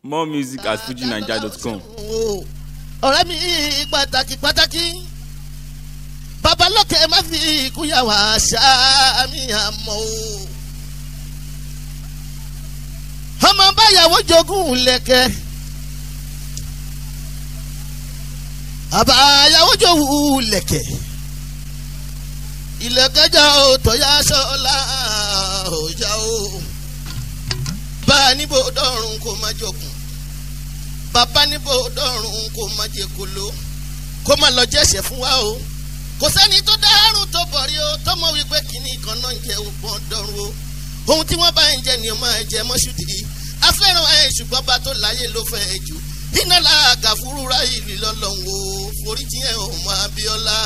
more music at fujinaija.com. ọ̀rẹ́ mi pàtàkì pàtàkì babalọ́kẹ́ má fi ìkúyàwó àṣà mi àmọ́ o. ọmọ báyàwó jogún lẹ́kẹ́ àbáyàwó jogún lẹ́kẹ́ ìlẹ̀kẹ́jà ò tọ́yà sọ́la ọjà o bá a níbo dọ́rùn kó má jogún bàbá níbo dọ́rùn kó má jẹ kolo kó má lọ jẹ́sẹ̀ fún wa o kò sẹ́ni tó dárùn tó bọ̀rí o tó mọ̀ wípé kìnnì kan náà ń jẹ ògbọ́n dọ́rùn o ohun tí wọ́n bá ń jẹ ni o máa jẹ mọ́ṣúdì afẹ́ràn ẹ̀ ṣùgbọ́n bá tó láyé ló fẹ́ jù iná làágà fúrúra ìlú lọ́lọ́run o foríjì ẹ̀ ò mọ Abíọ́lá.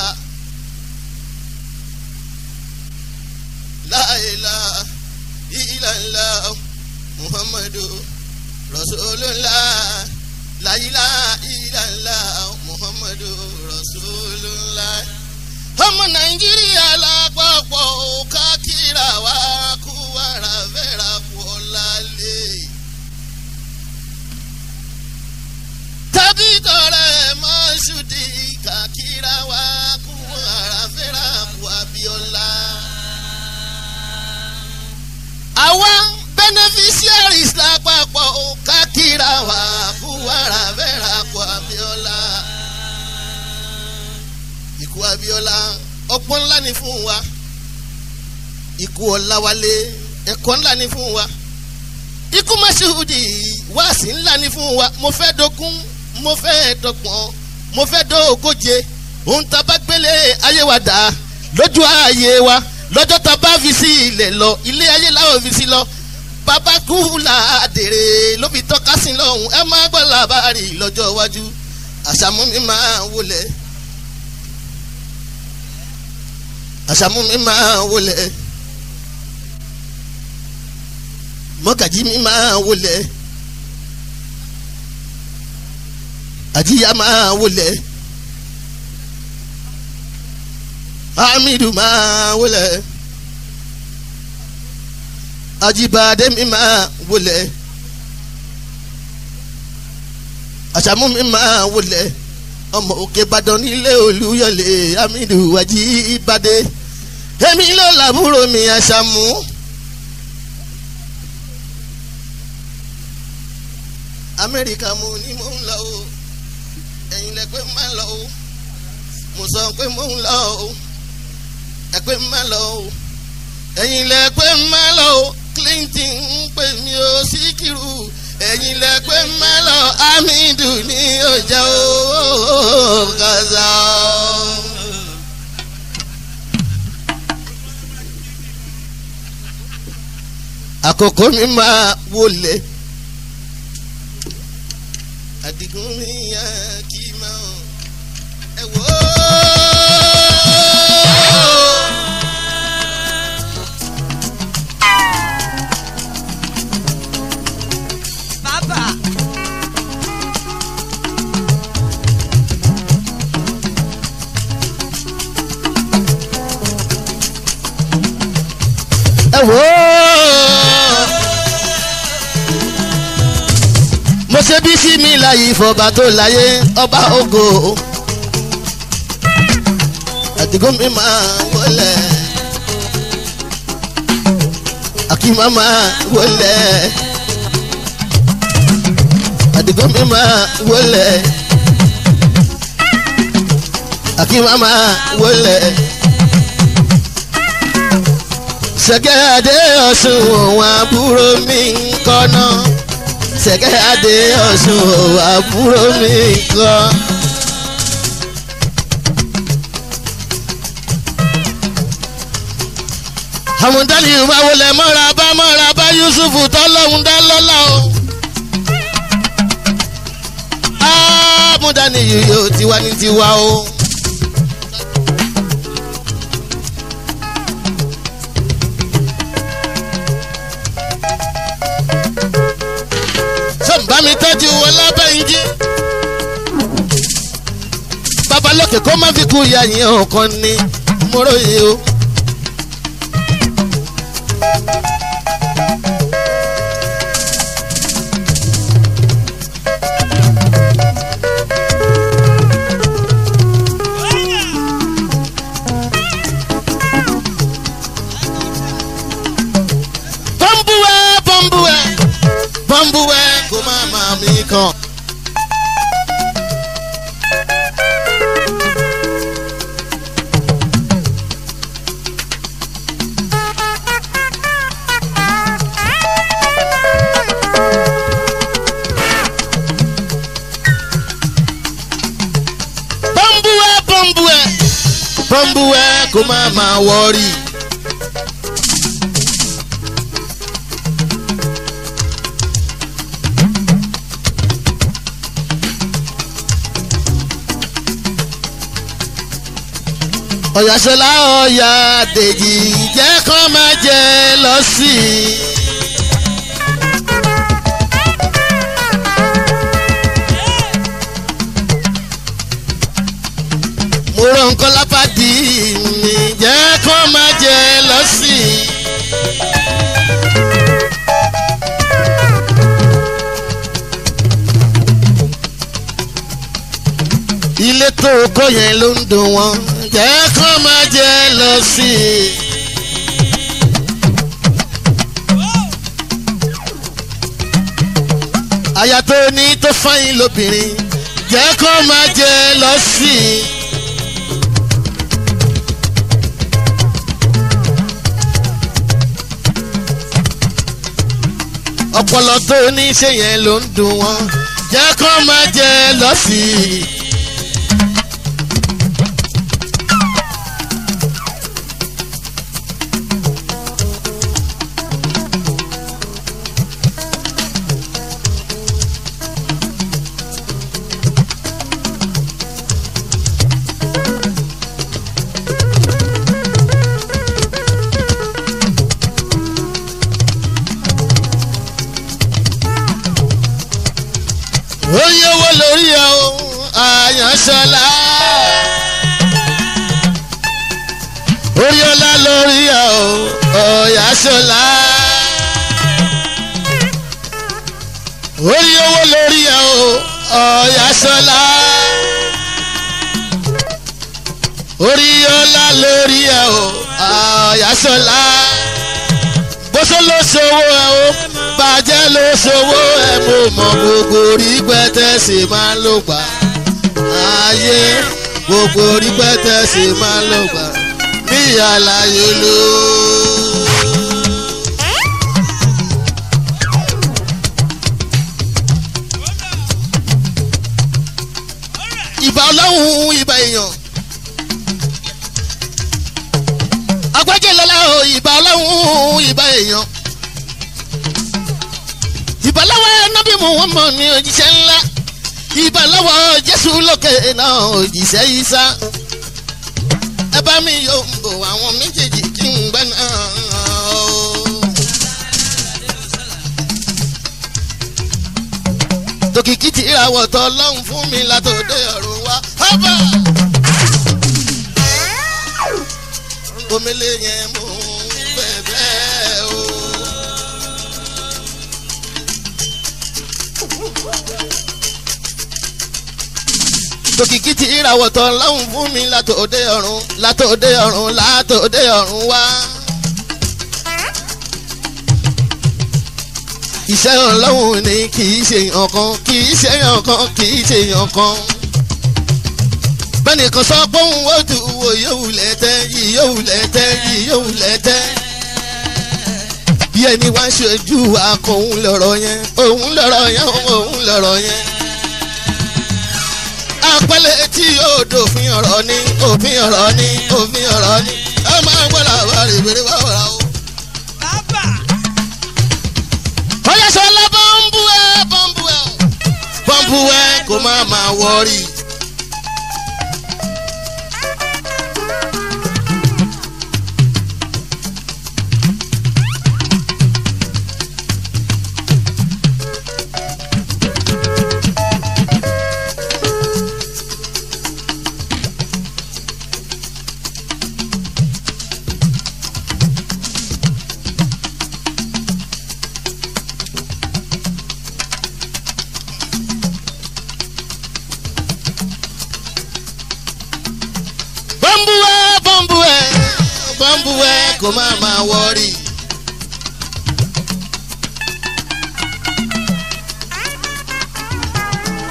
láìla ìlànà muhammadu rasulullah láyìlá ìlànà muhammadu rasulullah. ọmọ nàìjíríà lápapọ̀ kákìrà wá kú wàrà fẹ́ra kú ọ̀làlẹ̀. tàbí tọrẹ mọ́ṣúdì kákìrà wá kú wàrà fẹ́ra kú Abíọ́lá. àwa beneficiaries lápapọ̀ kákìrà wá kú wàrà fẹ́ra kú Abíọ́lá ikú Abíọ́lá ọgbọ́n ńlá ni fún wa ikú Ọláwálé ẹ̀kọ́ ńlá ni fún wa ikú Masudi wáàsí ńlá ni fún wa mo fẹ́ dógún mo fẹ́ dọ́gbọ̀n mo fẹ́ dógóje ohun tá a bá gbélé ayé wa dà lójú ayé wa lọ́jọ́ tá a bá fi sí ilẹ̀ lọ ilé ayé láwọn fi sí lọ bàbá kú làádèrè ló fi tọ́ka sí lọ́hùn ẹ má gbọ́ làbárì lọ́jọ́ iwájú àṣàmú mi máa wọlé. àṣàmú mi máa wọlé mọ́gàjí mi máa wọlé àjíyá máa wọlé hamidu máa wọlé ajibade mi máa wọlé àṣàmú mi máa wọlé ọmọ òkè ìbàdàn nílé olúyọlé hamidu ajibade èmi ló làbúrò mi àṣàmú. amẹ́ríkà mo ní mò ń lọ o ẹ̀yin lẹ pé má lọ o mo sọ pé mò ń lọ o ẹ pé má lọ o ẹ̀yin lẹ pé má lọ o Clinton ń pè mí o Síkírù ẹ̀yin lẹ pé má lọ Hamidu ní ọjà o kàzá o. àkókò mi máa wọlé àdìgún mi yá kí n máa ẹ wò ó. Bàbá. ẹ wò ó. mo ṣe bí sí mi láyé ìfọ̀bà tó láyé ọba ògo àdìgún mi máa wọlé àkìmá máa wọlé àdìgún mi máa wọlé àkìmá máa wọlé sẹ́gẹ́ adé ọ̀sùn òun àbúrò mi ń kọ́nà sẹ́gẹ́ adé ọ̀sùn òun àbúrò mi ń kọ́. àwọn dálì ìwà wọlé mọ́ra bá mọ́ra bá Yusufu tọ́lọ́hún dá lọ́lá o. àmúdání yìí yóò tiwa ní tiwa o. sọ́nba mi tọ́jú wọn lábẹ́yìnjí. babalókè kó má fi kú ìyá yẹn ọ̀kan ní mọ́rọ́yè o. mi kan. bọ́m̀bùwẹ̀ bọ́m̀bùwẹ̀ bọ́m̀bùwẹ̀ kó má máa wọ́ọ̀rì. ọ̀yàṣọlá ọ̀yà dèjì jẹ́ kán máa jẹ lọ sí i. mo rọ nǹkan lápàdé mi jẹ́ kán máa jẹ lọ sí i. ilé tó kọ́ yẹn ló ń dùn wọ́n jẹ́ kán máa jẹ lọ sí i. aya tó ní tó fáyín lóbìnrin jẹ́ kán máa jẹ lọ sí i. ọpọlọ tó ní ṣe yẹn ló ń dùn wọ́n jẹ́ kán máa jẹ lọ sí i. orí owó lórí ẹ o àyànṣọlá orí ọlá lórí ẹ o ọyàṣọlá orí owó lórí ẹ o ọyàṣọlá orí ọlá lórí ẹ o ọyàṣọlá bóso ló ṣòwò ẹ o bàjẹ́ ló ṣòwò ẹ mo mọ gbogbo orí pẹ́tẹ́ sì máa ló gbà ayé gbogbo orí pẹ́tẹ́ sì máa ló gbà ní àlàyé ló. ìbà ọlọ́run ìbà èèyàn agbájẹ́ lọ́la o ìbà ọlọ́run ìbà èèyàn ìbàláwọ̀ nábì muhammad ní òjíṣẹ́ ńlá ìbàláwọ̀ jésù lókè náà òjíṣẹ́ isa ẹ bá mi yóò bò àwọn méjèèjì kí n gbẹ́ náà. tòkìkí ti ìràwọ̀ tọ́ lọ́hùn fún mi látòdé ọ̀run wá. hábà omele yẹn mú bẹ́ẹ̀ bẹ́ẹ̀ o. tòkìkí ti ìràwọ̀ tán láwùn fún mi látòdé ọ̀run látòdé ọ̀run látòdé ọ̀run wá. iṣẹ́ ọlọ́run ni kì í ṣe èèyàn kan kì í ṣe èèyàn kan kì í ṣe èèyàn kan. bẹ́ẹ̀ni kan sọ pé òun ó tu wo yóò lẹ́tẹ́ yìí yóò lẹ́tẹ́ yìí yóò lẹ́tẹ́. bí ẹni wá ṣojú akọ òun lọ̀rọ̀ yẹn òun lọ̀rọ̀ yẹn òun lọ̀rọ̀ yẹn apẹlẹ tí yóò dòfin ọ̀rọ̀ ní òfin ọ̀rọ̀ ní òfin ọ̀rọ̀ ní ẹ máa ń gbọ́dọ̀ àwọn rèébèrè wà wọ́ra o. ọyá sọlá bọ́ǹbù ẹ bọ́ǹbù ẹ bọ́ǹbù ẹ kò má máa wọrí. bọ́ǹbù ẹ bọ́ǹbù ẹ bọ́ǹbù ẹ kò má máa wọrí.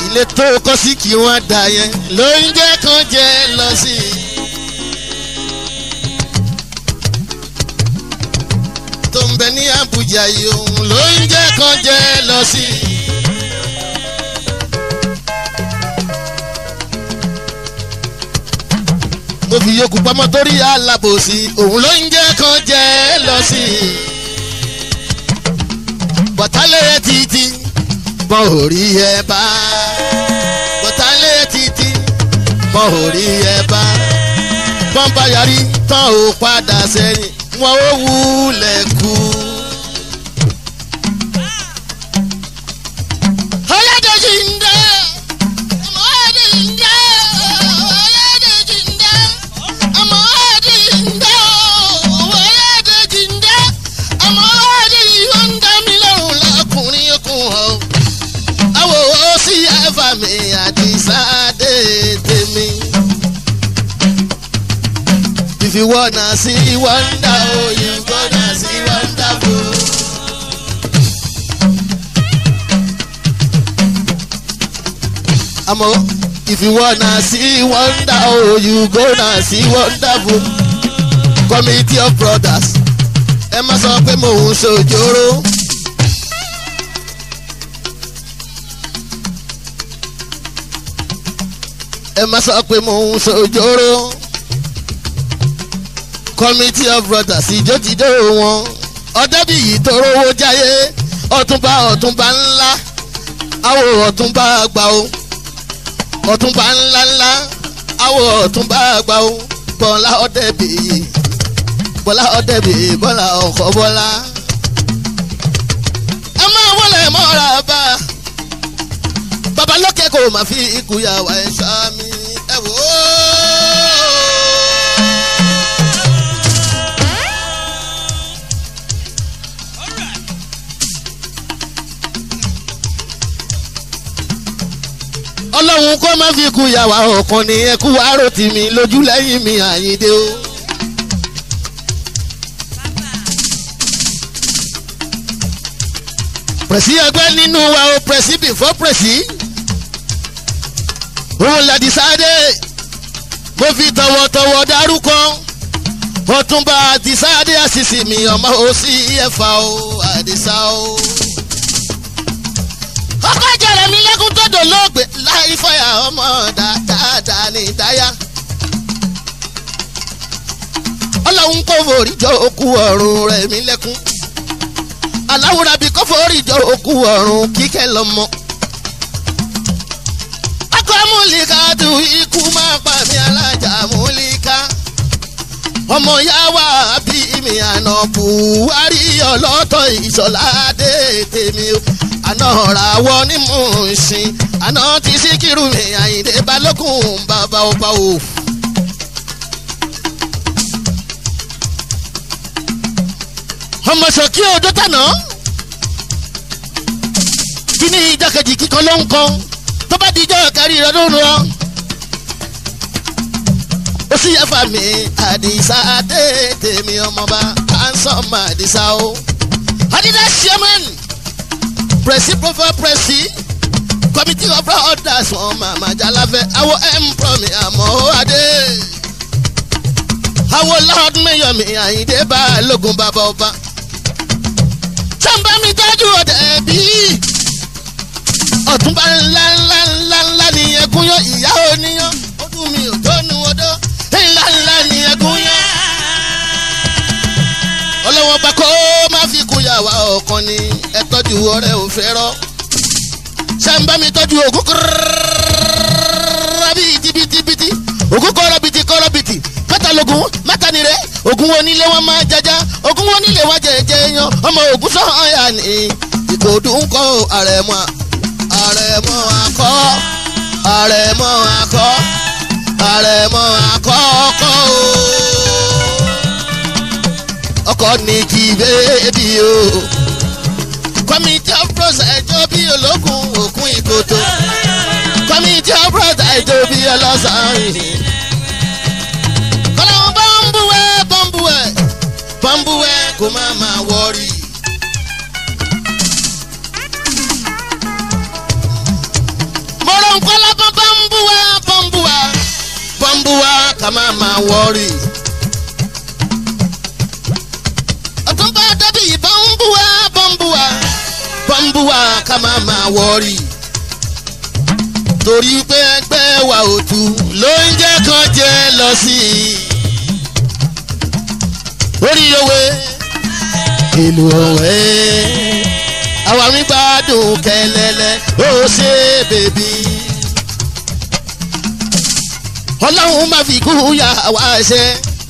ilé tó kọ́ sí kí wọ́n dà yẹn ló ń jẹ́ kán jẹ́ lọ sí i. tó ń bẹ ní Abuja yìí òun ló ń jẹ́ kán jẹ́ lọ sí i. mo fi yòókù pamọ́ torí alábòsí òun ló ń jẹ́ kán jẹ́ lọ sí i. bọ̀tálẹ̀ títí bọ́n ò rí ẹ bá bọ̀tálẹ̀ títí bọ́n ò rí ẹ bá bọ́n bá yarí tán ò padà sẹ́yìn wọn ò wúlẹ̀ kú. ọlọ́dọ̀jì ń dẹ́ ọmọ ẹ̀dì ń dẹ́ ọlọ́dọ̀jì ń dẹ́ ọmọ ẹ̀dì ń dẹ́ ọlọ́dọ̀jì ń dẹ́ ọmọ ẹ̀dì yóò ń dá mi lọ́rùn lọ́kùnrin okùn ọ̀ àwọ̀ ó sì ẹ̀fà mi àdìsá dé tèmi. If you wanna see wonder, oh, you gonna see wonderful. Àmọ́ if you wanna see wonder, oh, you gonna see wonderful. Committee of brothers, ẹ má sọ pé mò ń ṣòjóró. ẹ má sọ pé mò ń ṣòjóró committee of brothers ìjótìdó wọn ọdẹbíyì tó rówó jáyé ọ̀túnba ọ̀túnba ńlá àwọ ọ̀túnba àgbà o ọ̀túnba ńlá ńlá àwọ ọ̀túnba àgbà o bọ́lá ọdẹbíyì bọ́lá ọdẹbíyì bọ́lá ọkọ̀ bọ́lá. ẹ máa wọlé mọ́ra bá babalókè kò má fi ikú yà wá ẹ̀ sàmì ẹ̀ wò ó. ọlọ́run kó má fi kú yàwá ọ̀kan ní ẹkú àárò tì mí lójú lẹ́yìn mi àyíndé o. pẹ̀sì ẹgbẹ́ nínú wa o pẹ̀sì before pẹ̀sì. òun làdí sáadé mo fi tọ̀wọ̀tọ̀wọ̀ dárúkọ ọ̀túnba àdìsáadé àṣìṣì mi ọmọ òsì ẹ̀fà o àdìsá o ọkọ jẹrẹ mi lẹkùn tó dolóògbé láì fọyà ọmọ dáadáa ní ìdáyà. ọlọ́run kò forí jọ òkú ọ̀run rẹ̀ mí lẹ́kún. aláwùrà bí kò forí jọ òkú ọ̀run kíkẹ́ lọ́mọ. ọkọ múlíkà tu ikú máa pa mí alájà múlíkà. ọmọ yá wà bí mi àná buhari ọlọ́tọ̀ ìṣọ̀lá dé tèmi o àná ràwọ̀ ní Mùṣín àná tí Síkírù mi Àyìndé Balógun bàbá ọba o. ọmọ sọ̀kí odò tànà kíní ìjọkejì kíkan ló ń kan tó bá di ijọ́ kárí rẹ ló ń rọ. ó sì yẹ fà mí àdìsá tètè mi ọmọba handsome àdìsá o. Adidas chairman presi profile presi committee of orders wọn màmá jalafẹ awo empro mi àmọ́ adé awo lord mayor mi àyíndé balógun bàbá ọba sàǹbà mi tọ́jú ọ̀dẹ̀ bí ọ̀túnba ńlá ńlá ńlá ńlá ni ẹkún yọ ìyá oníyàn ó dùn mí ò tó nu odó ńlá ńlá ni ẹkún yọ ọlọ́wọ́n bá kó má fi kú yàwá ọ̀kan ni ẹ tọ́jú ọ̀rẹ́ ò fẹ́ rọ́ sàǹbà mi tọ́jú ògún kúrọ́rọ́rọ́ bíi tibitibiti ògún kọ́rọ́ bìtì kọ́rọ́ bìtì mẹ́tàlógún mẹ́tànírẹ́ ògún wọn nílé wọn máa jaja ògún wọn nílé wọn jẹjẹ yan ọmọ ògún sọ̀hán yà ní ìkòdùn kọ́ àrẹ̀mọ́ àrẹ̀mọ́ akọ́ àrẹ̀mọ́ akọ́ àrẹ̀mọ́ akọ́ ọkọ́ o ọkọ ní kí bébí o. committee of bros ẹjọ́ bí ológun òkun ìkòtò. committee of bros ẹjọ́ bí ọlọ́sàn-án. kọ́láwọn bọ́m̀bùwẹ̀ bọ́m̀bùwẹ̀ bọ́m̀bùwẹ̀ kò má má wọ́ọ̀rì. mo kọ́lá bọ́ bọ́m̀bùwà bọ́m̀bùwà bọ́m̀bùwà ká má máa wọ́ọ̀rì. ọ̀túnba dábì bọ́m̀bùwà bọ́m̀bùwà bọ́m̀bùwà ká má máa wọ́ọ̀rì. torí pé ẹgbẹ́ wa ò tu ló ń jẹ́ kan jẹ́ lọ sí i. orí òwe ìlú òwe àwa mi gbádùn kẹlẹlẹ ó ṣe bèbí. ọlọ́run máa fi kú ya wá ṣe.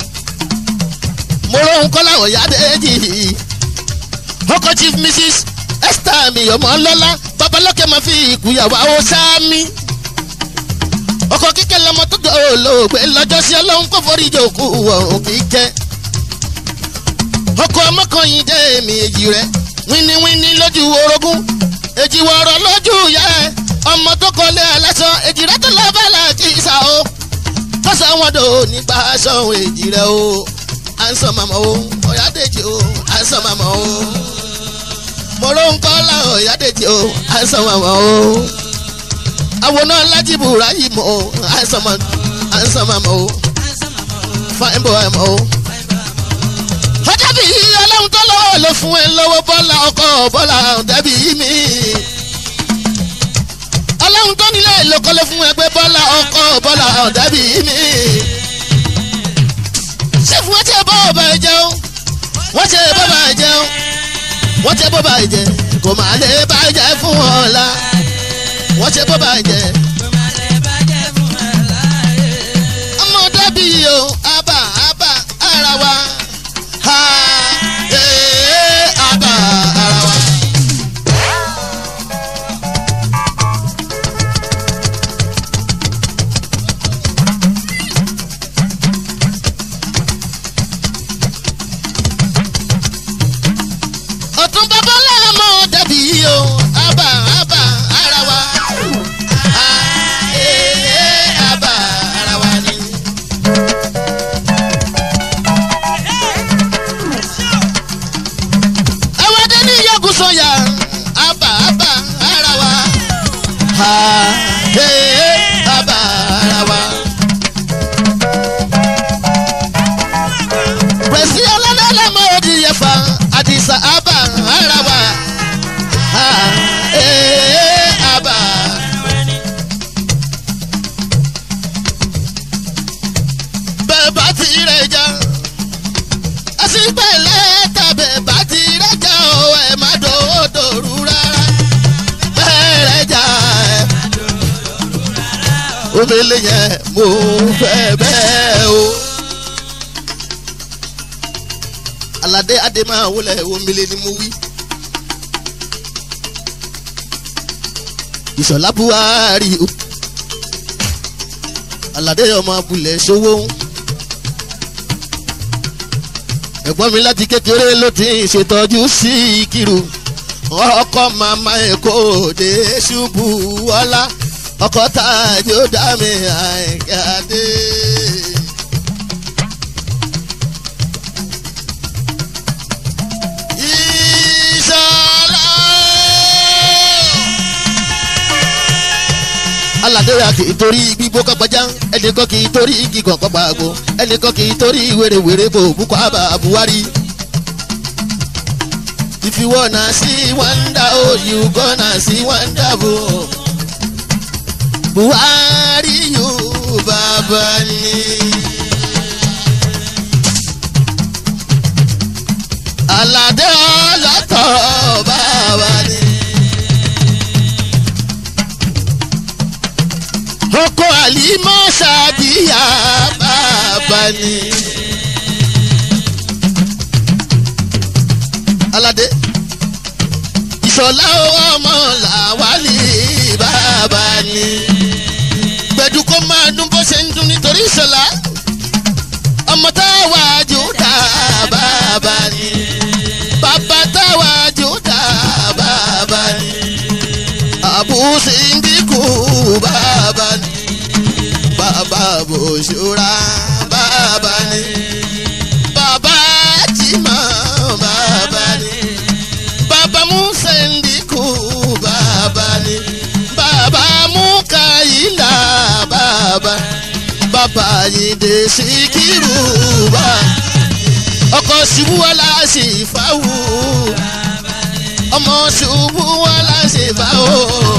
mo rohun kọ́lá ọ̀yádẹ́jì. ọkọ̀ chief mrs esther mi ọmọ ńlọ́lá babalọ́kẹ́ máa fi ìkúyàwó àwọn sáámi. ọkọ̀ kíkẹ́ lọmọ tó dọ̀ olóògbé lọ́jọ́ sí ọlọ́run kò forí jòkó ọ̀hún kíkẹ́. ọkọ̀ ọmọkànyìn dé mi èjì rẹ̀ wíníwíní lójú orogún èjì wọ̀rọ̀ lójú ìyá ẹ̀ ọmọ tó kọlé aláṣọ èjì rẹ̀ tó lọ́ọ́ bẹ́ẹ̀ láti ìsà o kọ́sọ̀ wọn dò nípa aṣọ èjì rẹ̀ o à ń sọ màmá o ọ̀yádèjì o à ń sọ màmá o mọ̀rọ̀ ń kọ́ la ọ̀yádèjì o à ń sọ màmá o àwòrán alájìbù ráyì mọ́ o à ń sọ màmá o fáìn bọ̀ ẹ̀ mọ́ o ọjọ́ bí ọlọ́run tó lọ́wọ́ ló fún ẹ lọ́wọ́ bọ́lá ọkọ̀ bọ́lá dẹ́bí mi. ọlọ́run tó nílé ìlókọ́lé fún ẹ pé bọ́lá ọkọ̀ bọ́lá dẹ́bí mi. ṣé fún wọn tí ẹ bọ́ ọba ẹ jẹun wọ́n ti ẹ bọ́ba ẹ jẹun wọ́n ti ẹ bọ́ba ẹ jẹ kò máa lè bá ẹ jẹ fún wọn la wọ́n ti ẹ bọ́ba ẹ jẹ. ọmọ dẹ́bí o àbá àbá ara wa ha ee aba ara wa. ọ̀tún bàbá lẹ́mọ̀ dàbí o aba aba ara wa. ha ee aba ara wa ni. àwọn adé ní yọkùn sọyà àbà àbà ara wa ha ee àbà ara wa. pẹ̀sì ọlọ́lẹ́lẹ́mọ òdì yẹfa àdìsá àbà ara wa ha ee àbà. bẹ́ẹ̀ bá ti rẹ̀ já àṣìpẹ̀lẹ̀ tàbẹ̀ bá ti rẹ́jà o ẹ̀ má dòdòrú rárá bẹ́ẹ̀ rẹ́jà ẹ̀. omele yẹn mo fẹ́ bẹ́ẹ̀ o. alade adé máa wọlé omele ni mo wí. ìṣọ̀lá buhari o. alade ọmọ abúlé ṣòwò ń ẹ̀gbọ́n mi láti kékeré ló ti ń ṣètọ́jú sí ìkírù ọkọ màmá èkó òde ṣubú ọlá ọkọ tààjú dá mi àìkàdé. ìṣọ̀lá aládéra kì í torí gbígbó kọ́gbọ́já ẹnìkan kì í torí gígàn kọ́gbà àgbo ẹnìkan kì í torí wèrèwèrè kò bukọ́ àbá buhari. if you wanna see wonder oh you gonna see wonderful. buhari yóò bàbá ni. aládé ọlọ́tọ̀ bàbá ni. ọkọ àlímọ́ ṣàdíyà bàbá ni. aládé ìṣọ̀lá ọmọ làwálì bàbá ni. gbẹ̀dú kó máa dún bó ṣe ń dún nítorí ìṣọ̀lá ọmọ táwa jùdá bàbá ni. bàbá táwa jùdá bàbá ni. àbúṣe ń dínkù bàbá ni. bàbá bòṣúra bàbá ni. bàbá jìmọ̀ bàbá ni. bàbá musa ń dínkù bàbá ni. bàbá mú káyọ̀. bàbá Àyìndé Síkírù bá ọkọ ṣubú wọlá sí fáwù ọmọ ṣubú wọlá sí fáwù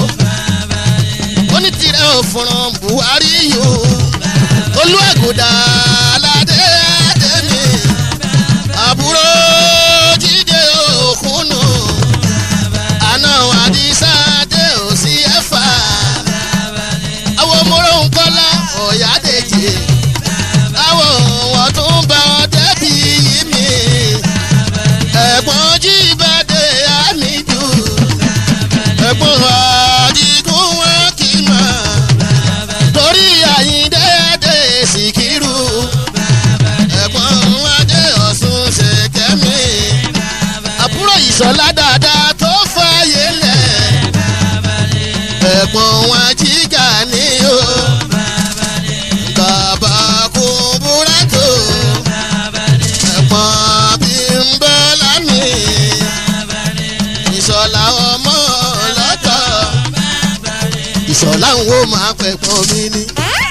onítìrẹ òfuràn Buhari yòó olúwàgùdà aládé àdémi àbúrò jíde òkúnnù àná àdìsá dé òsì ẹ̀fà àwọn mọ́rọ̀ ńkọ́lá ọ̀yádèjì àwọn wọn tún bá ọ débi yìí mi ẹ̀gbọ́n jíbádé àmìjù ẹ̀gbọ́n àdìgún wọn kì í mọ̀ torí àyíndé adé Síkírù ẹ̀gbọ́n adé ọ̀sùn ṣèkẹ́mi àbúrò ìṣọ̀lá dáadáa tó fààyè lẹ̀ ẹ̀gbọ́n wọn jíjà ní o bàbá kò búra tó ẹ̀gbọ́n bí ń bọ́ lámì ìṣọ̀lá ọmọ lọ́tọ̀ ìṣọ̀lá ń wo máa pẹ̀gbọ́n mi ni.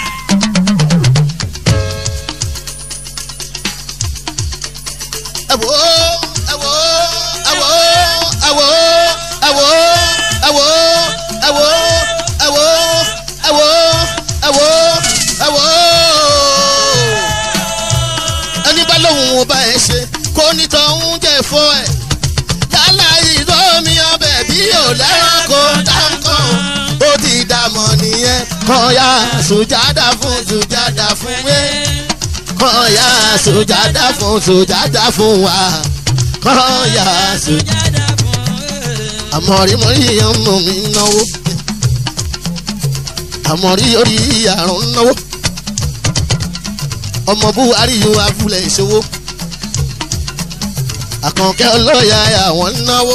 ẹ wò ó ẹ wò ó ẹ wò ó ẹ wò ó ẹ wò ó ẹ wò ó ẹ wò ó ẹ wò ó ẹ wò ó ẹ wò ó ẹ wò ó. ẹni bá lóun ò bá ẹ ṣe kó nítọ̀hún jẹ́ fọ́ ẹ̀ yálà ìdómi ọbẹ̀ bí ò lẹ́ranko dáńkàn ó ti dàmọ̀ nìyẹn kọ́ya sùjádà fún sùjádà fún wé kọ́ya sùjádà fún sùjádà fún wa kọ́ya sùjádà àmọ̀rímọ̀rí ọmọ mi náwó àmọ̀rí orí àrùn náwó ọmọ buhari yóò afúlẹ̀ ìṣòwò àkànkẹ́ ọlọ́yà àwọn náwó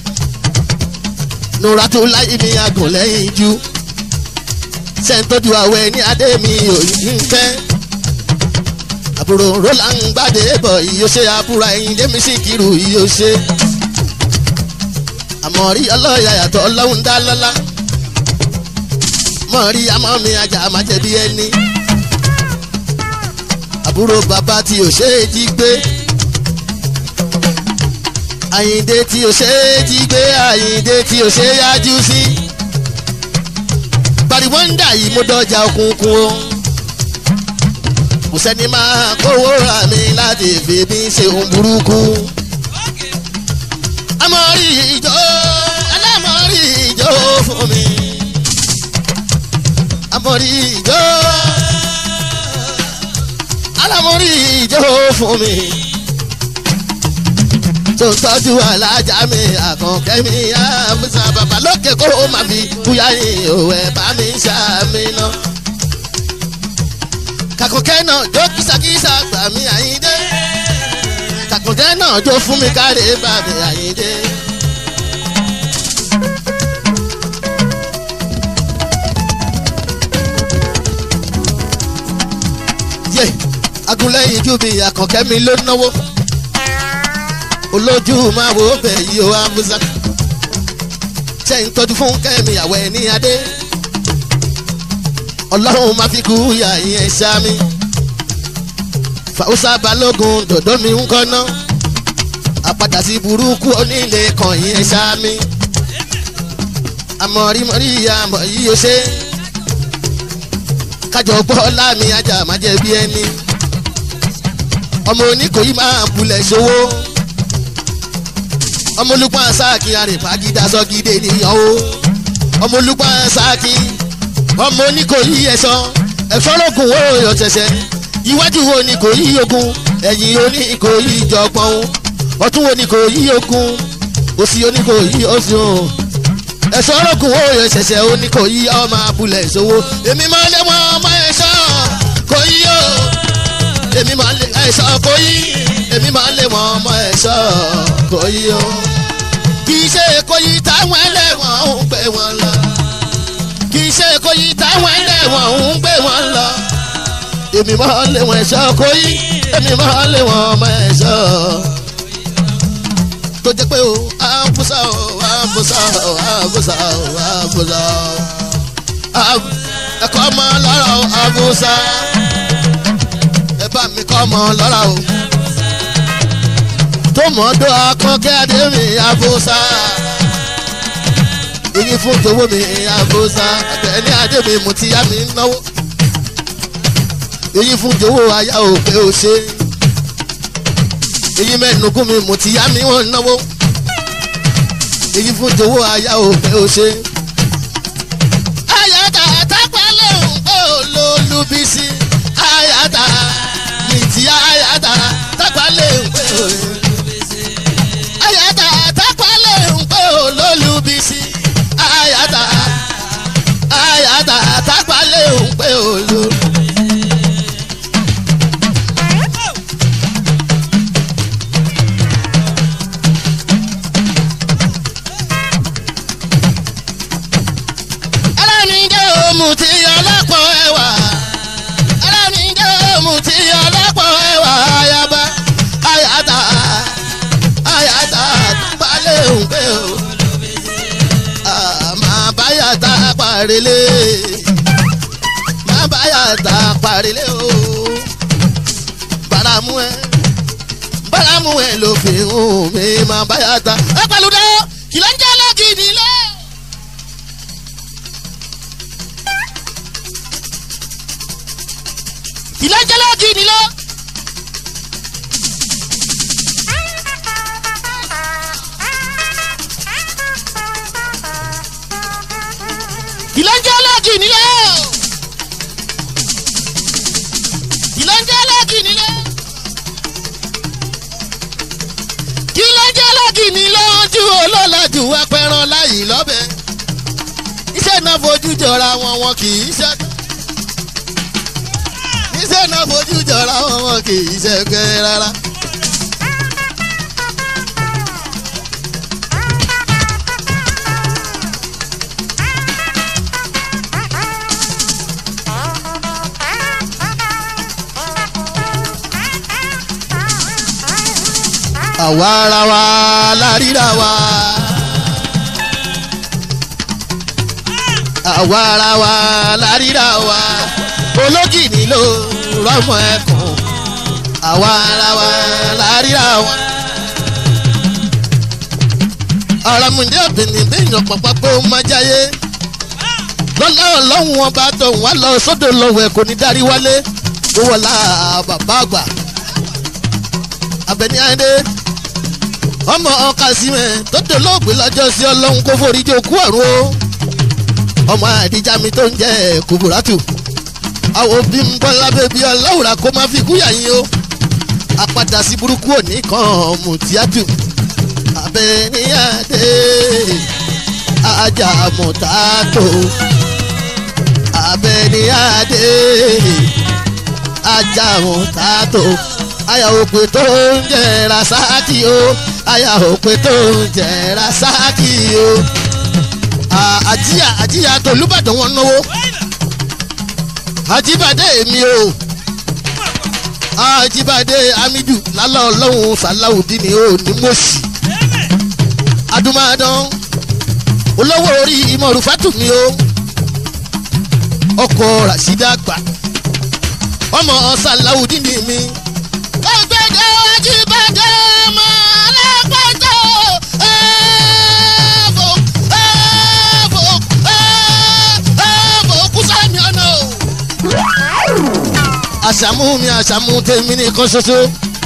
nuratu láyé mi agùn lẹ́yìn ju sẹ́ńtọ́jú àwẹ̀ ní adé mi òyìnbí ń fẹ́ àbúrò roland gbàdé bọ̀ iye ṣe àbúrò ẹ̀yìn démi sí kiri iye ṣe àmọ́ rí ọlọ́yà yàtọ̀ ọlọ́run dá lọ́lá mọ̀ rí àmọ́ mi ajá má jẹ̀bi ẹni àbúrò bàbá tí ò ṣe é jí gbé àyìndé tí ò ṣe é jí gbé àyìndé tí ò ṣe é yájú sí pariwọ́ndà yìí mo dọjà òkùnkùn o kò sẹ́ni máa kówó ra mi láti fi mi ṣe ohun burúkú amọ̀rí ìjọ alámọ̀rí ìjọ fún mi amọ̀rí ìjọ alámọ̀rí ìjọ fún mi tó ń tọ́jú alájà mi àkànkẹ́ mi àmúṣà bàbá lókè kó o máa fi búyá yìí òwe bá mi ṣàmì náà. kàkànkẹ́ náà jó kìsàkìsà gbà mí àyíndé kàkànkẹ́ náà jó fún mi káre bá mi àyíndé. yé agunlẹ́yìn ju mi àkànkẹ́ mi ló náwó olójú máa wo bẹ̀ yí o amúsá ṣe ń tọ́jú fún kẹ́mi àwẹ̀ ní adé ọlọ́run máa fi kú yà yẹn sámi fàwùsà balógun dòdó mi ń kọ́ná àpàdà sí burúkú onílé kan yẹn sámi àmọ̀rímọ̀rí àmọ̀ yìí ó ṣe kájọ gbọ́ láàmì ajá má jẹ́ bí ẹni ọmọ oníkòyí máa bulẹ̀ ṣòwò ọmọlúpọ̀ sáàkì àrèfàgídá sọ́gídé nìyàn o ọmọlúpọ̀ sáàkì ọmọ oníkòyí ẹ̀ṣọ́ ẹ̀ṣọ́rọ̀gùn wo ọ̀ṣẹ̀ṣẹ̀ iwájú wo ni kò yí ogun ẹ̀yìn oníkòyí ìjọpọ̀n ọ̀tún wo ni kò yí ogun òsì oníkòyí oṣùn ẹ̀ṣọ́rọ̀gùn wo ọ̀ṣẹ̀ṣẹ̀ oníkòyí ọmọ abúlé ìṣòwò èmi máa lé wọn ọmọ ẹ̀ṣọ́ kò yí o èmi máa lé ẹ̀ṣọ́ kò yí èmi máa lé wọn ọmọ ẹ̀ṣọ́ kò yí o kì í ṣe kò yí táwọn ẹlẹ́wọ̀n ń gbé wọn lọ kì í ṣe kò yí táwọn ẹlẹ́wọ̀n ń gbé wọn lọ èmi máa lé wọn ẹ̀ṣọ́ kò yí èmi máa lé wọn ọmọ ẹ̀ṣọ́ tó jẹ́ pé o àbúsà o àbúsà o àbúsà o àbúsà o ẹ̀kọ́ ọmọ lọ́rọ̀ àbúsà mi kọ́ ọmọ lọ́ra o tó mọ̀ ọ́ dọ́ akọ́kẹ́ adémi àbúsá èyí fún tòwó mi àbúsá àtẹ̀lé adémi mo ti yá mi náwó èyí fún tòwó aya ò pé o ṣe èyí mẹ́nugún mi mo ti yá mi wọ́n náwó èyí fún tòwó aya ò pé o ṣe. ayata àtàpálẹ̀ òun pé olólùbísí ayata nìtì ayata àtàpálẹ̀ òun pé olólùbísí ayata àtàpálẹ̀ òun pé olólùbísí ayata ayata àtàpálẹ̀ òun pé olólùbísí. alámídé òmù tí ọlọ́pọ̀ ẹwà alámídé òmù tí ọlọ́pọ̀ ẹwà ayaba ayata ayata balẹ̀ òǹgbẹ o àmà báyàtà parele má báyàtà parele o baramu ẹ baramu ẹ ló fi hùn mí má báyàtà ẹ pẹ̀lú dẹ́ kìlọ̀ ń jẹ́ lọ́gìdì lọ. ìlẹ́jẹ̀lẹ́ gidi lọ. ìlẹ́jẹ̀lẹ́ gidi lọ. ìlẹ́jẹ̀lẹ́ gidi lọ. ìlẹ́jẹ̀lẹ́ gidi lọ ju olólàjù apẹran láyìí lọ́bẹ̀. iṣẹ́ náà fojú jọra wọn wọn kì í ṣe iṣẹ́ náà fojú jọra wọn wọn kì í ṣẹ́gbẹ́ rárá. àwa ara wa la ríra wa. àwa ara wa la ríra wa ológìní ló rọmọ ẹkùn àwa ara wa láríra wa. ọ̀rọ̀ mùndé obìnrin bẹ́yìn pàpà pé ó máa jáyé lọ́lá ọlọ́run wọn bá tọ̀ wọ́n lọ sódò lọ́wọ́ ẹ̀ kò ní darí wálé ó wọlá bàbá àgbà abẹni adé ọmọ ọkà símẹ̀ tó dolóògbé lọ́jọ́ sí ọlọ́run kó forí jẹ́ òkú ọ̀run o ọmọ àdìjà mi tó ń jẹ́ kùbùrátù àwọn òbí ń bọ́ lábẹ́ bí ọlọ́wùrà kó má fi kúyà yín o àpadà sí burúkú òní kan mùtíátù abẹ́níyàdé ajá mọ̀tàtò abẹ́níyàdé ajá mọ̀tàtò aya òpè tó ń jẹ rasaki o aya òpè tó ń jẹ rasaki o àjíyà àjíyà tòlúbàdàn wọn náwó àjíbàdé mi o àjíbàdé amidu lálẹ́ ọlọ́run sàláùdí ni ó ní mọ̀ọ́sì adúmáadán olówó orí ìmọ̀rùfátù mi o ọkọ̀ rasida gbà ọmọ sàláùdí ni mi. ọgbẹ́dẹ àjíbàdé ọmọ alápàtà ẹ̀ẹ́fọ̀ ẹ̀ẹ́fọ̀ ẹ̀ẹ́fọ̀ kúsàmì ọ̀nà o àṣàmú mi àṣàmú tèmi nìkan ṣoṣo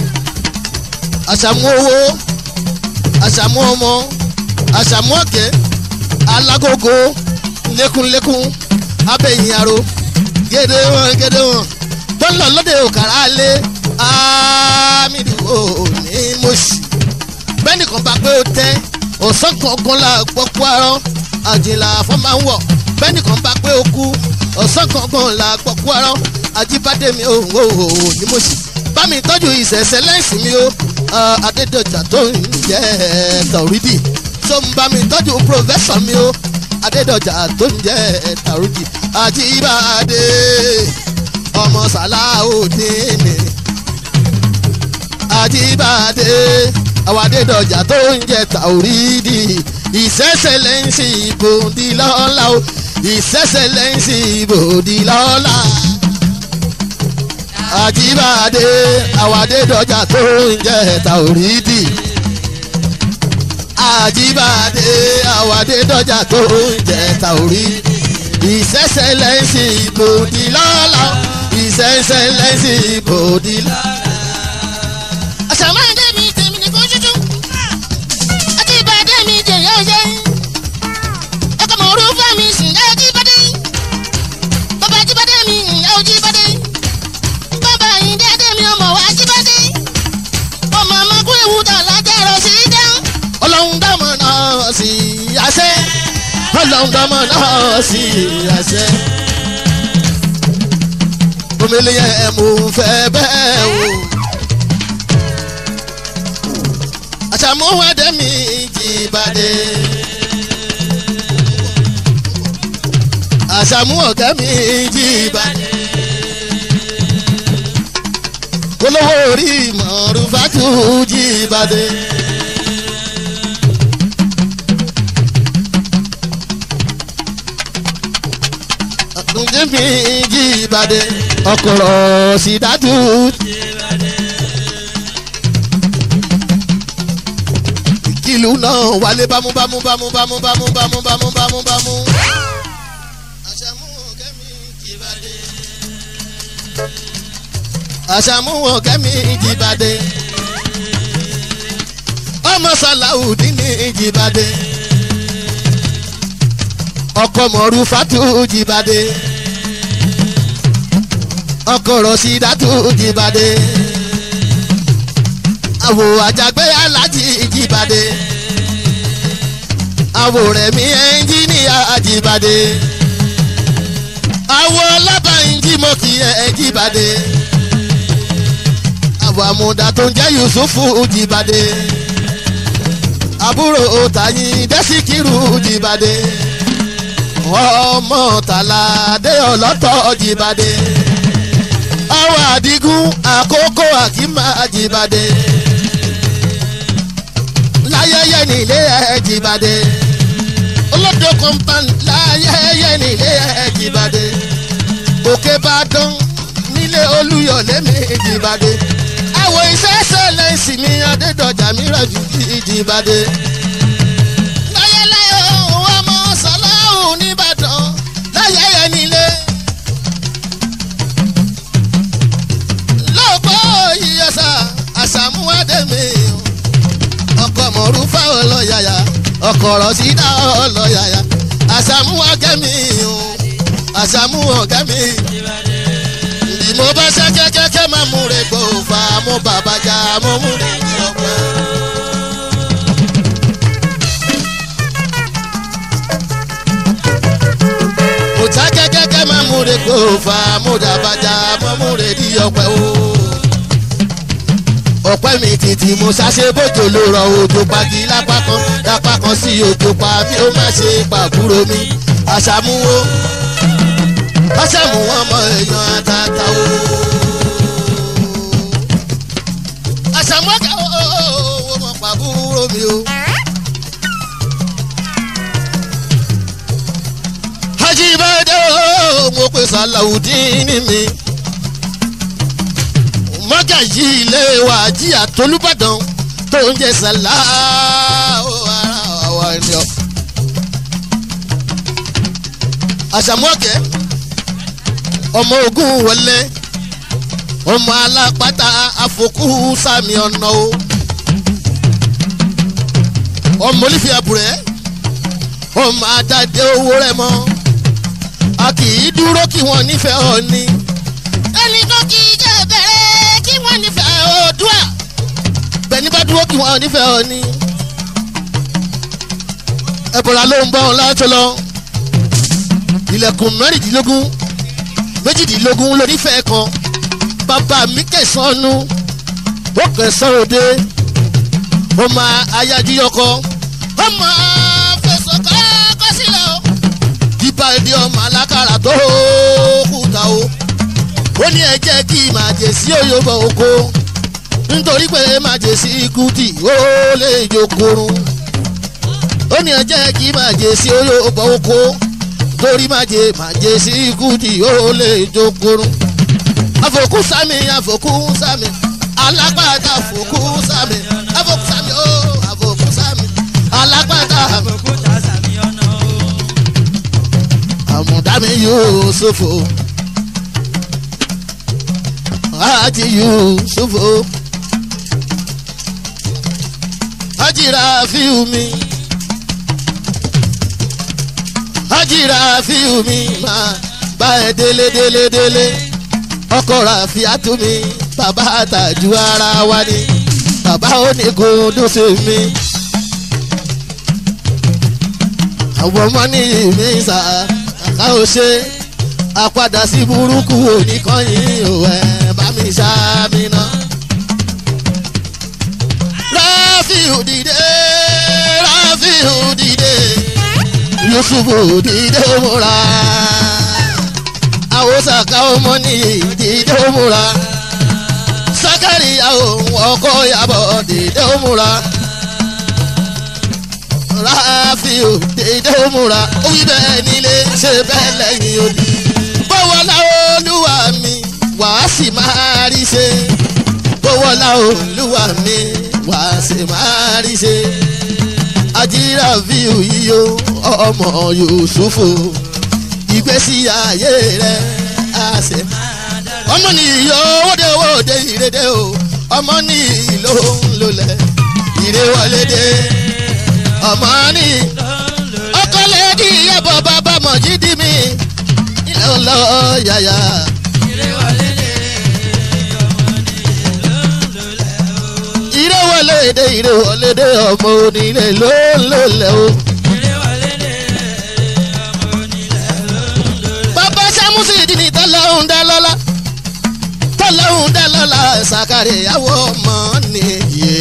àṣàmú owó àṣàmú ọmọ àṣàmú ọ̀kẹ́ alágógó lékúnlékún abẹ́yìn aró gédé wọn gédé wọn bọ́lá lóde òkàrà lé ámìlú òní mọ̀ṣì bẹ́ẹ̀ni kan bá pé ó tẹ́ ọ̀sán kankan la gbọ́ kú arọ́ àjìnlá fọ́nmá ń wọ̀ bẹ́ẹ̀ni kan bá pé ó kú ọ̀sán kankan la gbọ́ kú arọ́ ajíbádé mi ò ò ò ní mo sì bá mi tọ́jú ìṣẹ̀ṣẹ̀ lẹ́sìn mi ó adédọ̀jà tó ń jẹ́ tàwídì tó ń bá mi tọ́jú pòfẹ́sọ̀ mi ó adédọ̀jà tó ń jẹ́ tàwídì ajíbádé ọmọ sàláùdíìnì ajíbádé àwọn adédọ̀jà tó ń jẹ́ tàwídì ìṣẹ̀ṣẹ̀ lẹ́sìn ìbòdì lọ́la o ìṣẹ̀ṣẹ̀ lẹ́sìn ìbòdì lọ́la àjíbáde àwàdé dọjà tó ń jẹ tàórídì àjíbáde àwàdé dọjà tó ń jẹ tàórídì ìṣẹ̀ṣẹ̀ lẹ́sìn ìbòdì lọ́la ìṣẹ̀ṣẹ̀ lẹ́sìn ìbòdì lọ́la. àṣàmáyé mi tèmi nìkan ṣoṣo àti ìbàdí mi jẹ̀yà ọ̀ṣẹ́ ọkọ̀ mọ̀ọ́rú fún mi sìn ẹ́ jíbádé bàbá jíbádé mi ẹ́ ò jíbádé bàbá yìí dédé mi ọmọ wa jíbádé ọmọ ọmọkú ewu tà lájẹrọ sí dá ọlọ́run dámọ̀ náà sí àṣẹ ọlọ́run dámọ̀ náà sí àṣẹ. omele yẹn mo fẹ́ bẹ́ẹ̀ o. àṣàmúwádé mi jìbàdé. àṣàmúwọ̀gá mi jìbàdé. olówó orí mọ̀rúfàtú jìbàdé. ǹjẹ́ mi jìbàdé ọkọ̀rọ̀ sídájú. ìkìlú náà wálé bámúbámú bámúbámú bámúbámú bámúbámú bámú. àṣàmúwọ̀n kẹ́mi jìbàdé. àṣàmúwọ̀n kẹ́mi jìbàdé. ọmọ sàlàudí ní jìbàdé ọkọ mọ̀rú fatu jìbàdé ọkọ rọ̀ṣídàtú jìbàdé àwò àjàgbé alájì jìbàdé àwò rẹ̀mí ẹnjíníà jìbàdé àwò ọlọ́bàáyín mọ́kì ẹ̀ jìbàdé àwò àmúdá tó ń jẹ́ yusufu jìbàdé àbúrò tàyín dẹ́síkìrù jìbàdé ọmọ tàlàdé ọlọ́tọ̀ jìbàdé ọwọ́ àdìgún àkókò àkímà jìbàdé láyẹyẹ nílé ẹ jìbàdé olódò kọ́ńpán láyẹyẹ nílé ẹ jìbàdé òkè bàdàn nílé olúyọ̀lé mi jìbàdé àwọn ìṣẹ́ṣẹ́ lẹ́sìn mi adédọ̀jà mi rẹ̀ jù jìbàdé. láyẹláyẹ òun ọmọ sọláhùn nìbàdàn láyẹyẹ nílé. lọ́pọ̀ ìyẹ̀sà àṣàmúwádẹ́mi ọkọ̀ mọ̀rúfà ọlọ́yàyà ọkọ̀ rọ̀ṣídà ọlọ́yàyà àṣàmúwágẹ́mi àṣàmúwọ̀gẹ́mi bí mo bá ṣe kẹ́kẹ́kẹ́ máa mú rẹ̀ gbọ́ fà mo bàbá jà mo mú rẹ̀ ní ọgbẹ́. mo ta kẹ́kẹ́kẹ́ máa mú rẹ̀ gbọ́ fà mo dàbà jà mo mú rẹ̀ ní ọgbẹ́ o. ọ̀pẹ́ mi títí mo ṣàṣe bójú ló rọ òjò pagi lápá kan lápá kan sí òjò pa bí ó má ṣe pàbúrò mi àṣàmúwò ọ̀sẹ̀mú wọn mọ èèyàn àtàtà o. àṣàmúwọ́kẹ́ owó mọ̀ pàbúrò mi o. ajibade o mo pe salawudeen mi mọ́gàjì ilé wa jí àtolúbàdàn tó ń jẹ sàlá o ara wa ni ọ. àṣàmúwọ́kẹ́ ọmọ ogun wọlé ọmọ alápátá àfọkù sàmì ọ̀nà o ọmọ olífẹ́ àbúrẹ́ ọmọ adáde owó rẹ mọ́ a kì í dúró kí wọ́n nífẹ̀ẹ́ ọ ní. ẹnì kan kì í jẹ́ bẹ̀rẹ̀ kí wọ́n nífẹ̀ẹ́ oòdùà. bẹ́ẹ̀ni bá dúró kí wọ́n nífẹ̀ẹ́ ọ ní. ẹ̀bùrà ló ń bọ́ ọ láti lọ ilẹ̀kùn mẹ́rìndínlógún méjìdínlógún lónífẹ̀ẹ́ kan bàbá mi kẹsànánú ó kẹsàn òde ọmọ ayájúyọkọ ọmọ fẹsọ̀ kọ́kọ́ sílẹ̀ o. ìbàdí ọmọ alákàrà tó kùtà o ó ní ẹ jẹ́ kí màjèsí òyòbọ̀ oko nítorí pé màjèsí kùtì ó lè jokorun ó ní ẹ jẹ́ kí màjèsí òyòbọ̀ oko torí màjè màjèsí kùtì ó lè jokorun àfòkù sami àfòkù sami alágbàdá àfòkù sami àfòkù sami ó àfòkù sami alágbàdá òkúta sàmì ọ̀nà o. àmùdámi yusufu àti yusufu ajira fiumi ajira fiumi máa bá ẹ délé délé délé ọkọ ràfíàtú mi bàbá àtàjù ara wa ni bàbá onígun dúnṣe mi àwọn ọmọ ní mi sà ká o ṣe àpadà sí burúkú oníkànnì òwe bá mi ṣáàmì náà. ráfíù dìde ráfíù dìde yusufu dìde múra àwòsàkà ọmọ ní dìde múra sákàríyà òun ọkọ yàbọ̀ dìde múra ráfíù dédé múra ó wí bẹ́ẹ̀ nílé ṣe bẹ́ẹ̀ lẹ́yìn odi. bọ́wọ́lá olúwa mi wàá sì máa rí ṣe. bọ́wọ́lá olúwa mi wàá sì máa rí ṣe. àjíra fíù yíyó ọmọ yusufu ìgbésí ayé rẹ̀ á ṣe. ọmọ ní iyọ̀ owóde owóde ìrèdè o ọmọ ní ìlò ńlọlẹ̀ ìrèwọlé dé ọmọ ní ọkọ lẹ́dí yẹ̀bọ̀ bàbá mọ̀jídìí mi ilé ọlọ́ yàyà. ìrẹ́wọlé èdè ìrẹ́wọlé dé ọmọ onílé ló ń lò lẹ́ o. bàbá sámúsì ìdí ni tọ́lọ́hún dá lọ́lá tọ́lọ́hún dá lọ́lá ṣàkàrẹ̀ ìyàwó ọmọ nìyé.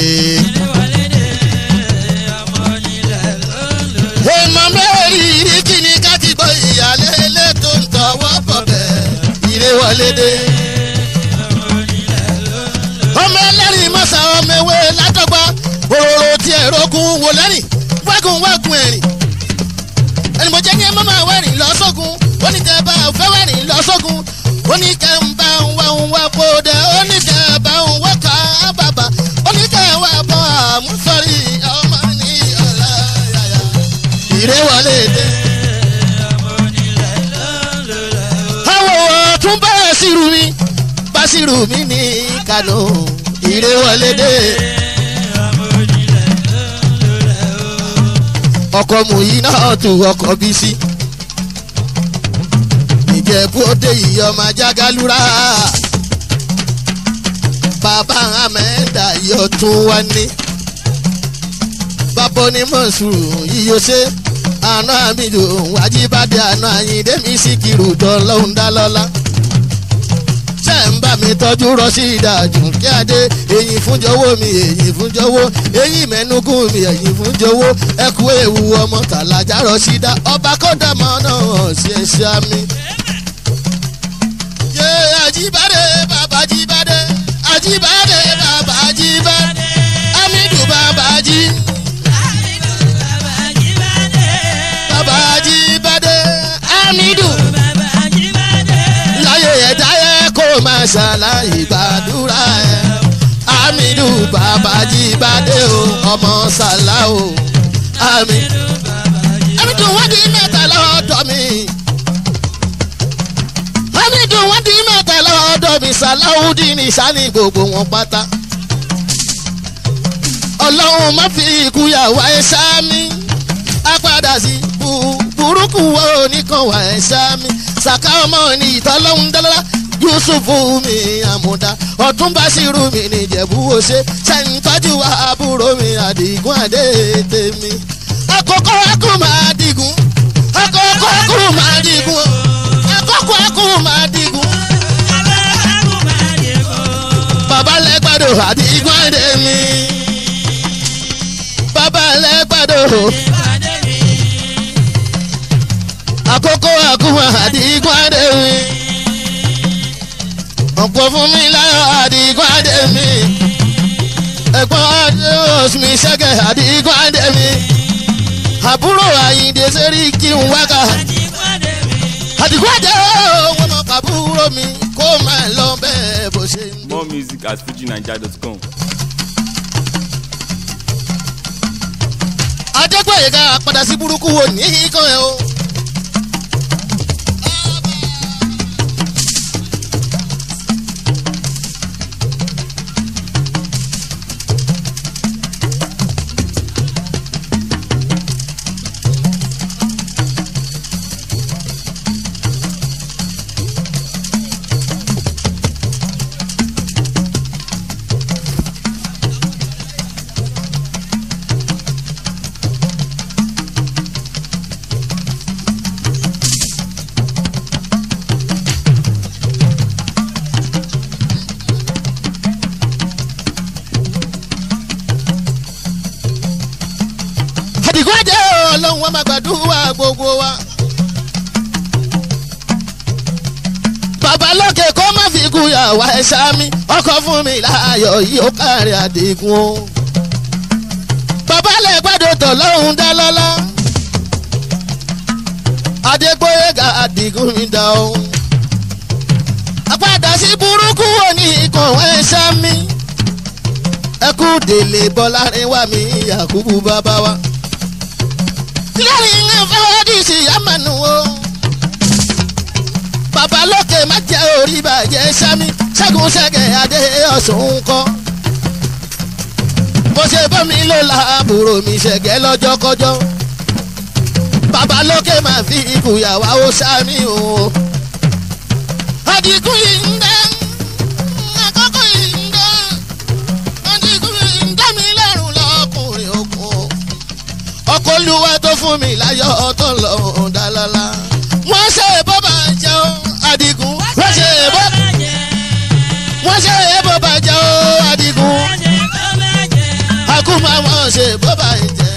èèmọ̀ mẹ́rin ìrí kíni ká ti gbọ́ ìyàlẹ́ ilé tó ń tọwọ́ bọ̀ bẹ́ẹ̀ ìrẹ́wọlé dé. ọmọ ẹlẹ́rìí mọ́sá ọmọ ewé látọ̀gbà òróró tí ẹ̀rọ gun wò lẹ́rìn wágùn wágùn ẹ̀rìn. ẹni mo jẹ́ ní ẹmọ́ máa wẹ̀rìn lọ́sọ́gun ó ní tẹ́ bá fẹ́ wẹ̀rìn lọ́sọ́gun ó ní kẹ́ ń bá ń wá ń wá kó dẹ ó ní kẹ́ bá ń wá ká bàbà ó ní kẹ́ wá bọ́ àmúsọ̀rí ọmọ ní ọ̀la yàyà ìrẹ́wọlé dé. àwọn ọ̀tún bá sírù mi bá sírù mi ní kánò ìrẹ́wọlé dé. ọkọ̀ mùyí náà tù ọkọ̀ bí sí. ìjẹ̀bú òde yìí ọmọ ajágalúra. bàbá amẹ́ńdà yóò tún wá ní. bàbá onímọ̀sùrù yíyó ṣe àná àmìlò wájíbádé àná àyíndé mi sì kiri ìjọ lọ́hùn dá lọ́lá. ṣé ń bá mi tọ́jú rọ́ṣí ìdájú kí adé eyín fúnjọwọ́ mi eyín fúnjọwọ́ eyín mẹ́nugún mi eyín fúnjọwọ́ ẹkú ewu ọmọ tàlàjà rọ́ṣí dá ọba kọ́dàmọ́ náà ṣe é ṣe àmì. yé àjíbádé bàbá jíbádé àjíbádé bàbá jíbádé amídù bàbá jí. bàbá jíbádé amídù láyé ẹ̀dá yẹ kó máa ṣàlàyé gbàdúrà ẹ̀ amídù bàbá jíbádé o ọmọ sàlá o amídù amídù wọ́n di mẹ́ta lọ́dọ̀ mi amídù wọ́n di mẹ́ta lọ́dọ̀ mi sàláwùdí ní sani gbogbo wọn pátá ọlọ́run má fi ikú yà wá ẹ sámi á padà sí bu- burúkú wo nìkan wà ẹ sámi sàká ọmọ ní ìtọ́lọ́hún dálọ́lá yusufu mi àmúdá ọ̀tún báṣírù mi nìjẹ̀bú wo ṣe ṣẹ́ńtọ́jú àbúrò mi àdìgún àdé tèmi àkókò ẹkùn máa dìgún àkókò ẹkùn máa dìgún àkókò ẹkùn máa dìgún bàbá lẹ́gbàdo àdìgún àdé mi bàbá lẹ́gbàdo àkókò àkùmọ̀ àdìgún àdé mi ọ̀pọ̀ fún mi láyọ̀ àdìgún àdé mi ẹ̀gbọ́n adé osùnmi ṣẹ́gẹ̀ àdìgún àdé mi àbúrò àyìndé sẹ́rí kí n wákà àdìgún àdé wọn mọ̀ pàbúrò mi kó máa lọ bẹ́ẹ̀ bó ṣe ń dún. More music at fujinaija.com. adégbòyega padà sí burúkú wo ní ikán ẹ o. àdìgún ẹ̀jẹ̀ ọlọ́run wa máa gbàdúrà gbogbo wa. bàbá lókè kó má fi kú yàwá ẹ̀ sámi ọkọ̀ fún mi láàyò yìí ó kárí àdìgún o. bàbá lè gbàdọ̀ tọ̀ lọ́hùn dá lọ́lá. adégbóyèga àdìgún mi dá o. àpàdà sí burúkú òní ìkànwé sámi ẹkú délé bọ́lárin wà mí yakubu bàbá wa. kílárì ń fẹ́ díìsì yámanu o. bàbá lókè má jẹ́ orí bàjẹ́ sami ṣẹ́gun ṣẹ́gẹ̀ adé ọ̀sùn kọ́. bó ṣe bọ́ mi ló la àbúrò mi ṣẹ̀gẹ́ lọ́jọ́kọ́jọ́. bàbá lókè máa fi ìkùyàwó ó sami o. àdìgún yìí ń dẹ́ àkọ́kọ́ yìí ń dẹ́ ọkọ olúwa tó fún mi láyọ̀ tó lọ́hùn dálálá. wọ́n ṣe bọ́bà jẹ́ ó adigun. wọ́n ṣe bọ́bà wọ́n ṣe bọ́bà jẹ́ ó adigun. akúmọ̀ wọ́n ṣe bọ́bà jẹ́.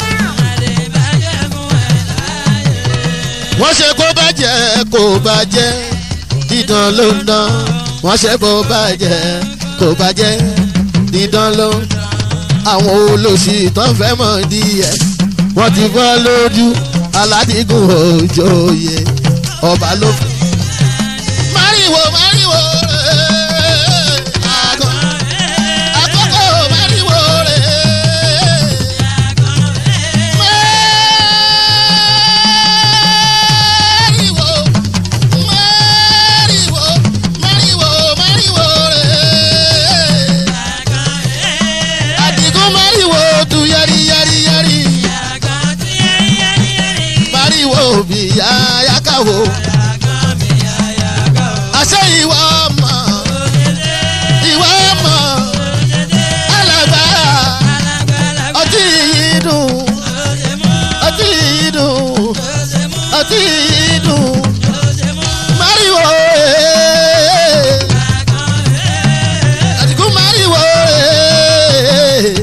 wọ́n ṣe kó bàjẹ́ kó bàjẹ́ dídán ló ń dán. wọ́n ṣe bó bàjẹ́ kó bàjẹ́ dídán ló ń dán àwọn olóṣì tó ń fẹ́ mọ̀ díẹ̀ wọ́n ti fọ́ lójú aládìgún òjòyè ọba ló fi. máríwò máríwò rẹ̀ àgọ́ àkókò máríwò rẹ̀. máríwò máríwò máríwò máríwò rẹ̀ àdìgún máríwò tu yẹri yẹri yẹri máríwò bìyà yákàwò àṣẹ ìwà ọmọ ìwà ọmọ alàgbà ọtí yìí dùn ọtí yìí dùn ọtí yìí dùn máríwò ee àdìgún máríwò ee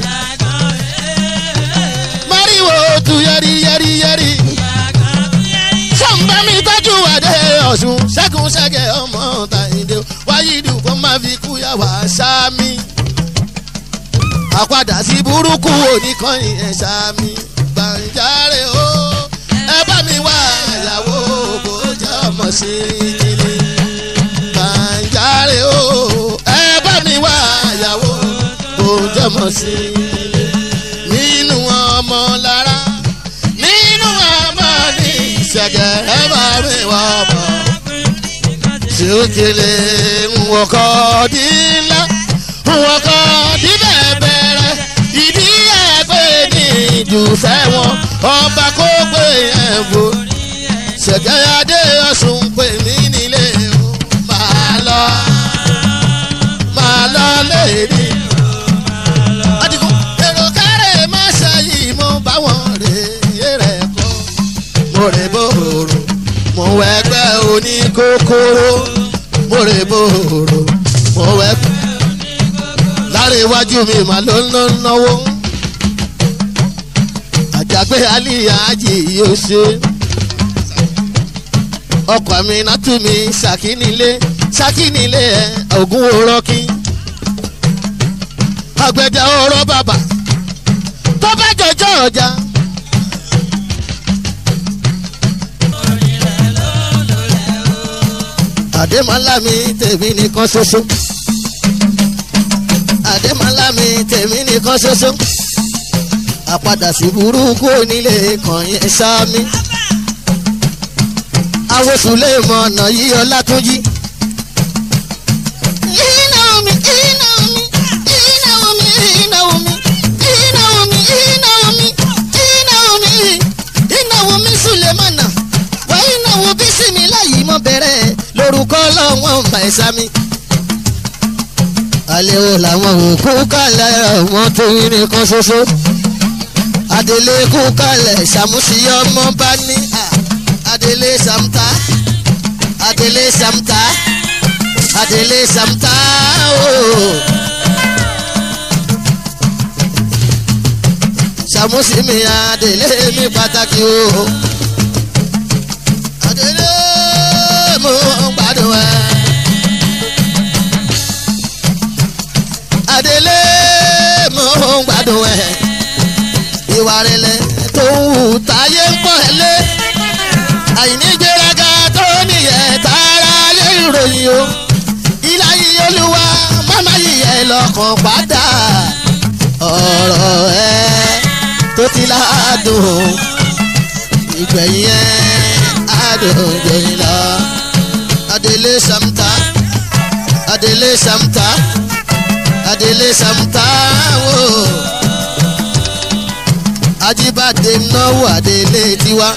máríwò tu yẹri yẹri yẹri sọ̀nbà mi tọ́jú àdé ọ̀sùn ṣẹ́gun ṣẹ́gẹ̀ ọmọ tàyíndé wáyídù kó má fi kúyà wá sámi. àpadà sí burúkú oníkànnì ẹ̀ sámi gbàǹjarè o ẹ bá mi wá ìyàwó kò jẹ́ ọmọ sí kíni. gbàǹjarè o ẹ bá mi wá ìyàwó kò jẹ́ ọmọ sí kíni. nínú ọmọ lára nínú ọmọ ní ìṣẹ̀gẹ̀ ẹ bá mi wá ọmọ tí ó kele nwọkọ di ńlá nwọkọ di bẹ̀bẹ̀rẹ̀ ìdí ẹgbẹ́ ní ìdùfẹ́ wọn ọba kó gbé yẹn bò ṣẹ̀gẹ̀ adé ọ̀sùn pè mí nílé o máa lọ máa lọ léèdì. Adigun èrò kárẹ̀ má ṣàyí mo bá wọn rè é rẹ̀ kọ́ mo rè bòrò mo wẹgbẹ́ oníkókóró mo rè bòrò mo wẹgbẹ́ lára iwájú mi mà ló ń ná náwó àjàgbé aliyaji yóò ṣe ọkọ̀ mi nàtú mi ṣàkínilé ṣàkínilé ẹ̀ ògún òrọ́kí àgbẹ̀dẹ ọ̀rọ̀ bàbà tó bá jọjọ́ ọjà. àdèmọ́lá mi tèmi nìkan ṣoṣo àdèmọ́lá mi tèmi nìkan ṣoṣo àpadà sí burúkú onílé kan yẹn sámi awosùlẹ̀ mọ̀ ọ̀nà yìí ọlátúnjí. Inaomi, Inaomi, Inaomi, Inaomi, Inaomi, Inaomi, Inaomi, Inaomi Sulemana. wà ìnáwó bísímìlá yìí mọ̀ bẹ̀rẹ̀ lórúkọ ọlọ́wọ́n ọba ìsámi. alẹ́ wo làwọn òkú kalẹ̀ ọmọ tó yín nìkan ṣoṣo. adélé kú kalẹ̀ ṣàmùsí ọmọ bá ní à, adélé ṣàmùtá adélé ṣàmùtá adélé ṣàmùtá ooo. ṣàmùsí mi adélé mi pàtàkì ooo adele mo gbádùn ẹ. adele mo gbádùn ẹ. ìwà rẹ̀lẹ̀ tó ń wù táyé ń pọ̀ ẹ́ lé. àìní gbéraga tó níyẹ̀ tààrà lé ìròyìn o. ilá yìí olúwa máma yìí ẹ lọ́kàn padà. ọ̀rọ̀ ẹ tó ti ládùn ìgbẹ̀yìn ẹ adòjòyìn lọ. Adélé Samta, Adélé Samta, Adélé Samta wò. Ajíbádé náwó Adélé tiwa.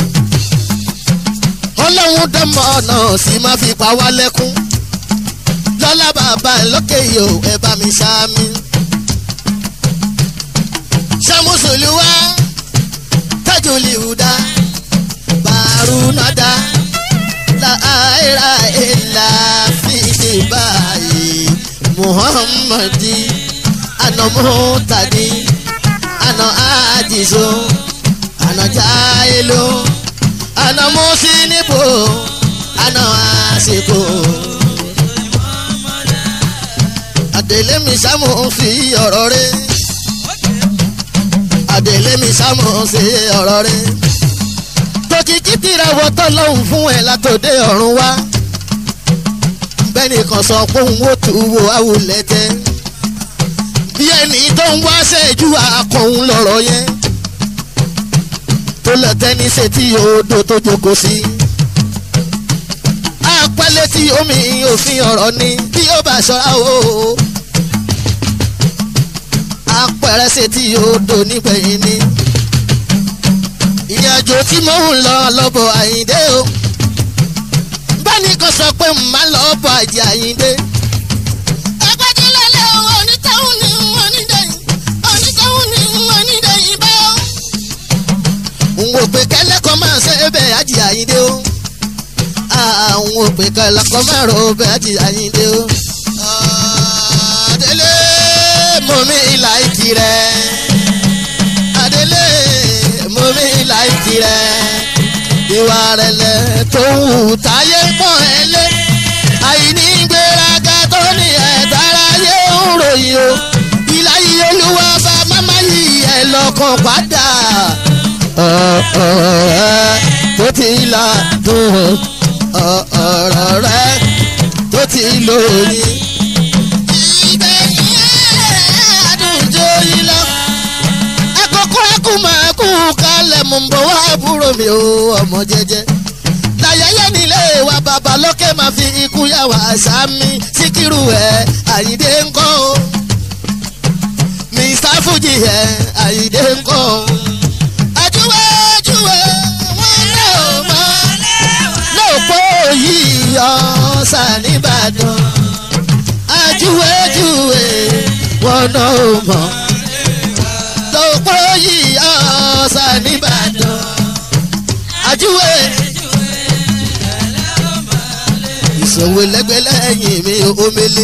Ọlọ́run dánmọ́ ọ̀nà sì máa fi pa wá lẹ́kún. Lọ́lá bàbá lókè yìí ò ẹ bá mi ṣáámi. Ṣàmùsùlùwà tájùlì hùdá barunada la aira illa fi bayi muhammadi ana mutadi ana ajizo ana jailu ana musinibo ana asiko adele mi samu fi ọ̀rọ̀ rẹ̀ adele mi samu fi ọ̀rọ̀ rẹ̀ tòkìkí tìrẹ wọ́tọ́ lọ́hùn fún ẹ látòdé ọ̀run wá bẹ́ẹ̀ni kan sọ pé òun ó tu wo awulẹ̀ tẹ́ bí ẹni tó ń wá ṣẹ́jú akọ̀hún lọ̀rọ̀ yẹn tó lọ tẹ́ni ṣe tí odò tó jókòó sí apẹ́lẹ́ tí omi òfin ọ̀rọ̀ ni bí ó bá ṣọ́ra o apẹ̀rẹ̀ ṣe tí odò nígbẹ̀yìn ni ìrìnàjò tí mò ń lọ lọ́bọ̀ àyíndé o báni kan sọ pé màá lọ́bọ̀ àjẹ́ àyíndé Agbájúlélẹ̀ onítẹ̀hún ni onídẹ̀yìn, onítẹ̀hún ni onídẹ̀yìn báyọ̀. n ò pé kẹ́lẹ́kọ̀ọ́ máa ṣe é bẹ́ẹ̀ àjẹ́ àyíndé o àwọn ò pé kẹ́lẹ́kọ̀ọ́ máa rò ó bẹ́ẹ̀ àjẹ́ àyíndé o. Adélé mo mi ìlà ìtì rẹ̀ Adélé mo mi ìlà ìtì rẹ̀ ìwà rẹ̀lẹ̀ tó ń wù táyé pọ̀ ẹ́ lé àìní gbéraga tó ní ẹ̀dára yé ń ròyìn o ìlà yìí olúwa bá máma yìí ẹ̀ lọ́kàn padà ọ̀rọ̀ rẹ tó ti là dùn ọ̀rọ̀ rẹ tó ti lóyìn. ìgbẹ̀yìn ẹ̀ àdùnjọ yìí lọ. ẹ̀kọ́kọ́ ẹ̀kú máa kú kalẹ̀ mò ń bọ̀ wá àbúrò mi ò ọmọ jẹ́jẹ́. láyẹyẹ nílé wa bàbá lókè máa fi ikú yà wá sámi síkírù ẹ̀ àyíndé ńkọ́ o. mr fuji ẹ̀ àyíndé ńkọ́ o ajúwe ajúwe wọn lé o mọ lóòpọ̀ yìí ọ̀sà nìbàdàn ajúwe ajúwe wọn náà ò mọ lóòpọ̀ yìí ọ̀sà nìbàdàn ajúwe ìṣòwò lẹ́gbẹ̀lẹ́yìn mi omele.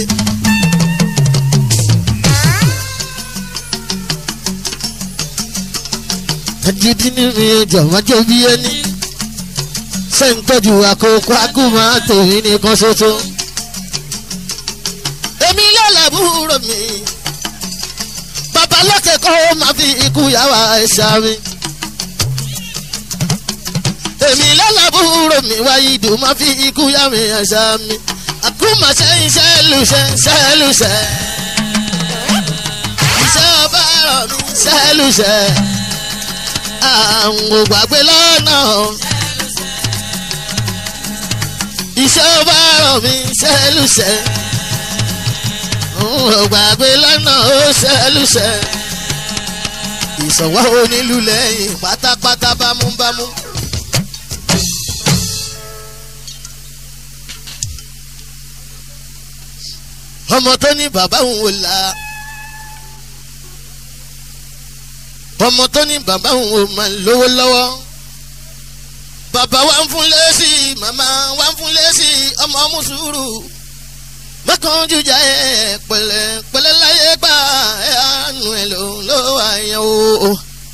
ẹdídí ní mi jọ̀wọ́ jẹ́ bí ẹni ṣé ń tọ́jú àkókò àgùnmọ́ àtòyìn nìkan ṣoṣo. èmi lọ́la búrò mi bàbá lókè kọ́ ó máa fi ikú yàwá ẹ̀ṣá mi. èmi lọ́la àbúrò mi wáyé ìdùn má fi ikú yá mi àṣà mi àkúmọ̀ sẹ́yìn sẹ́lùsẹ́ sẹ́lùsẹ́ iṣẹ́ ọba rọ̀ mi sẹ́lùsẹ́ àwọn ògbàgbé lọ́nà iṣẹ́ ọba rọ̀ mi sẹ́lùsẹ́ ògbàgbé lọ́nà ó sẹ́lùsẹ́ ìsọ̀wọ́ onílù lẹ́yìn pátápátá bámúbámú. ọmọ tó ní bàbá òun ò la ọmọ tó ní bàbá òun ò máa lówó lọ́wọ́ bàbá wa ń fún lẹ́sì màmá wa ń fún lẹ́sì ọmọ mùsùlùmù mọ́kàn jújà ẹ̀ pẹ̀lẹ́ pẹ̀lẹ́ láyé gbà ẹ̀ àánú ẹ̀ ló ló wà yẹn o.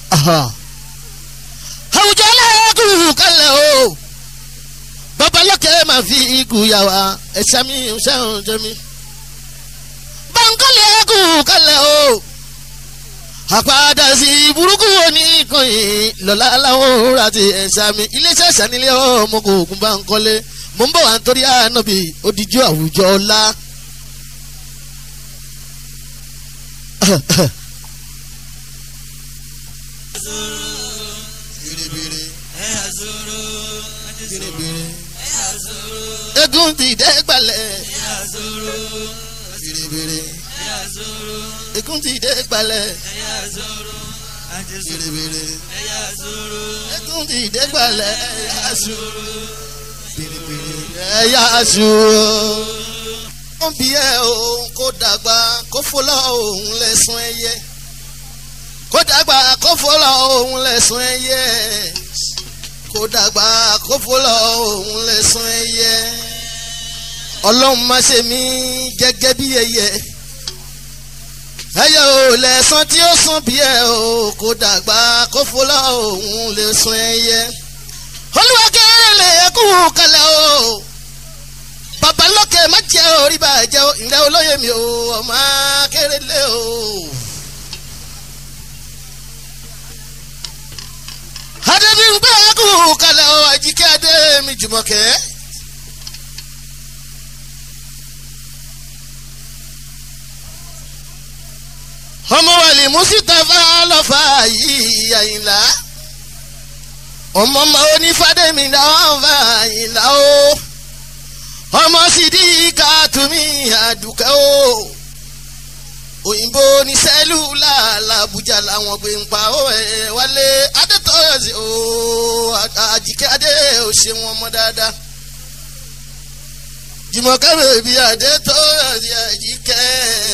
àwùjọ lẹ́kùn kalẹ̀ o babalọ́kẹ́ máa fi ikú yà wá ẹ̀ṣẹ̀ mi ṣẹ́hùn jẹ́ mi. bankole kù kalẹ̀ o àpàdà sí burúkú oníkànnì lọ́la láwọn ra ti ẹ̀ṣẹ̀ mi iléeṣẹ́ ìṣànílé ọmọ kò kún bankole mo ń bọ̀ wá nítorí ànábì odidi àwùjọ ọ̀la. egun ti dẹ́ gbalẹ̀. bèrèbèrè. egun ti dẹ́ gbalẹ̀. bèrèbèrè. egun ti dẹ́ gbalẹ̀. yasu. bèrèbèrè. yasu. wọ́n bí ẹ o kó dàgbà kó fọlọ́ òun lẹ́sùn ẹyẹ. kó dàgbà kó fọlọ́ òun lẹ́sùn ẹyẹ kó dàgbà kó fọlọ́ òun lẹ́sùn ẹyẹ ọlọ́run má ṣe mí gẹ́gẹ́ bí ẹyẹ ẹyẹ ò lẹ́sàn tí ó sàn bí ẹ o kó dàgbà kó fọlọ́ òun lẹ́sùn ẹyẹ olúwa kéré ẹkú kalẹ̀ o babalókè má jẹ́ orí bàjẹ́ ìrẹ́ olóyè mi o ọmọ kéré lé o. adébíyìnbé kú kalẹ̀ o àjíkẹ́ adé mi jùmọ̀kẹ́. ọmọ wàlí mùsítàfà lọ́fà yìí àyìnlá ọmọ ọmọ onífàdémi náà fà àyìnlá o ọmọ sídìí kàtúmí àdùkẹ́ o òyìnbó ní sẹ́lúlà làbújá làwọn gbé ń pa ó ẹ̀ wálé adétọ́yọ̀sí ó àjíkẹ́ adé ò ṣe wọn mọ́ dáadáa jùmọ̀kẹ́ bèbí adétọ́yọ̀sí àjíkẹ́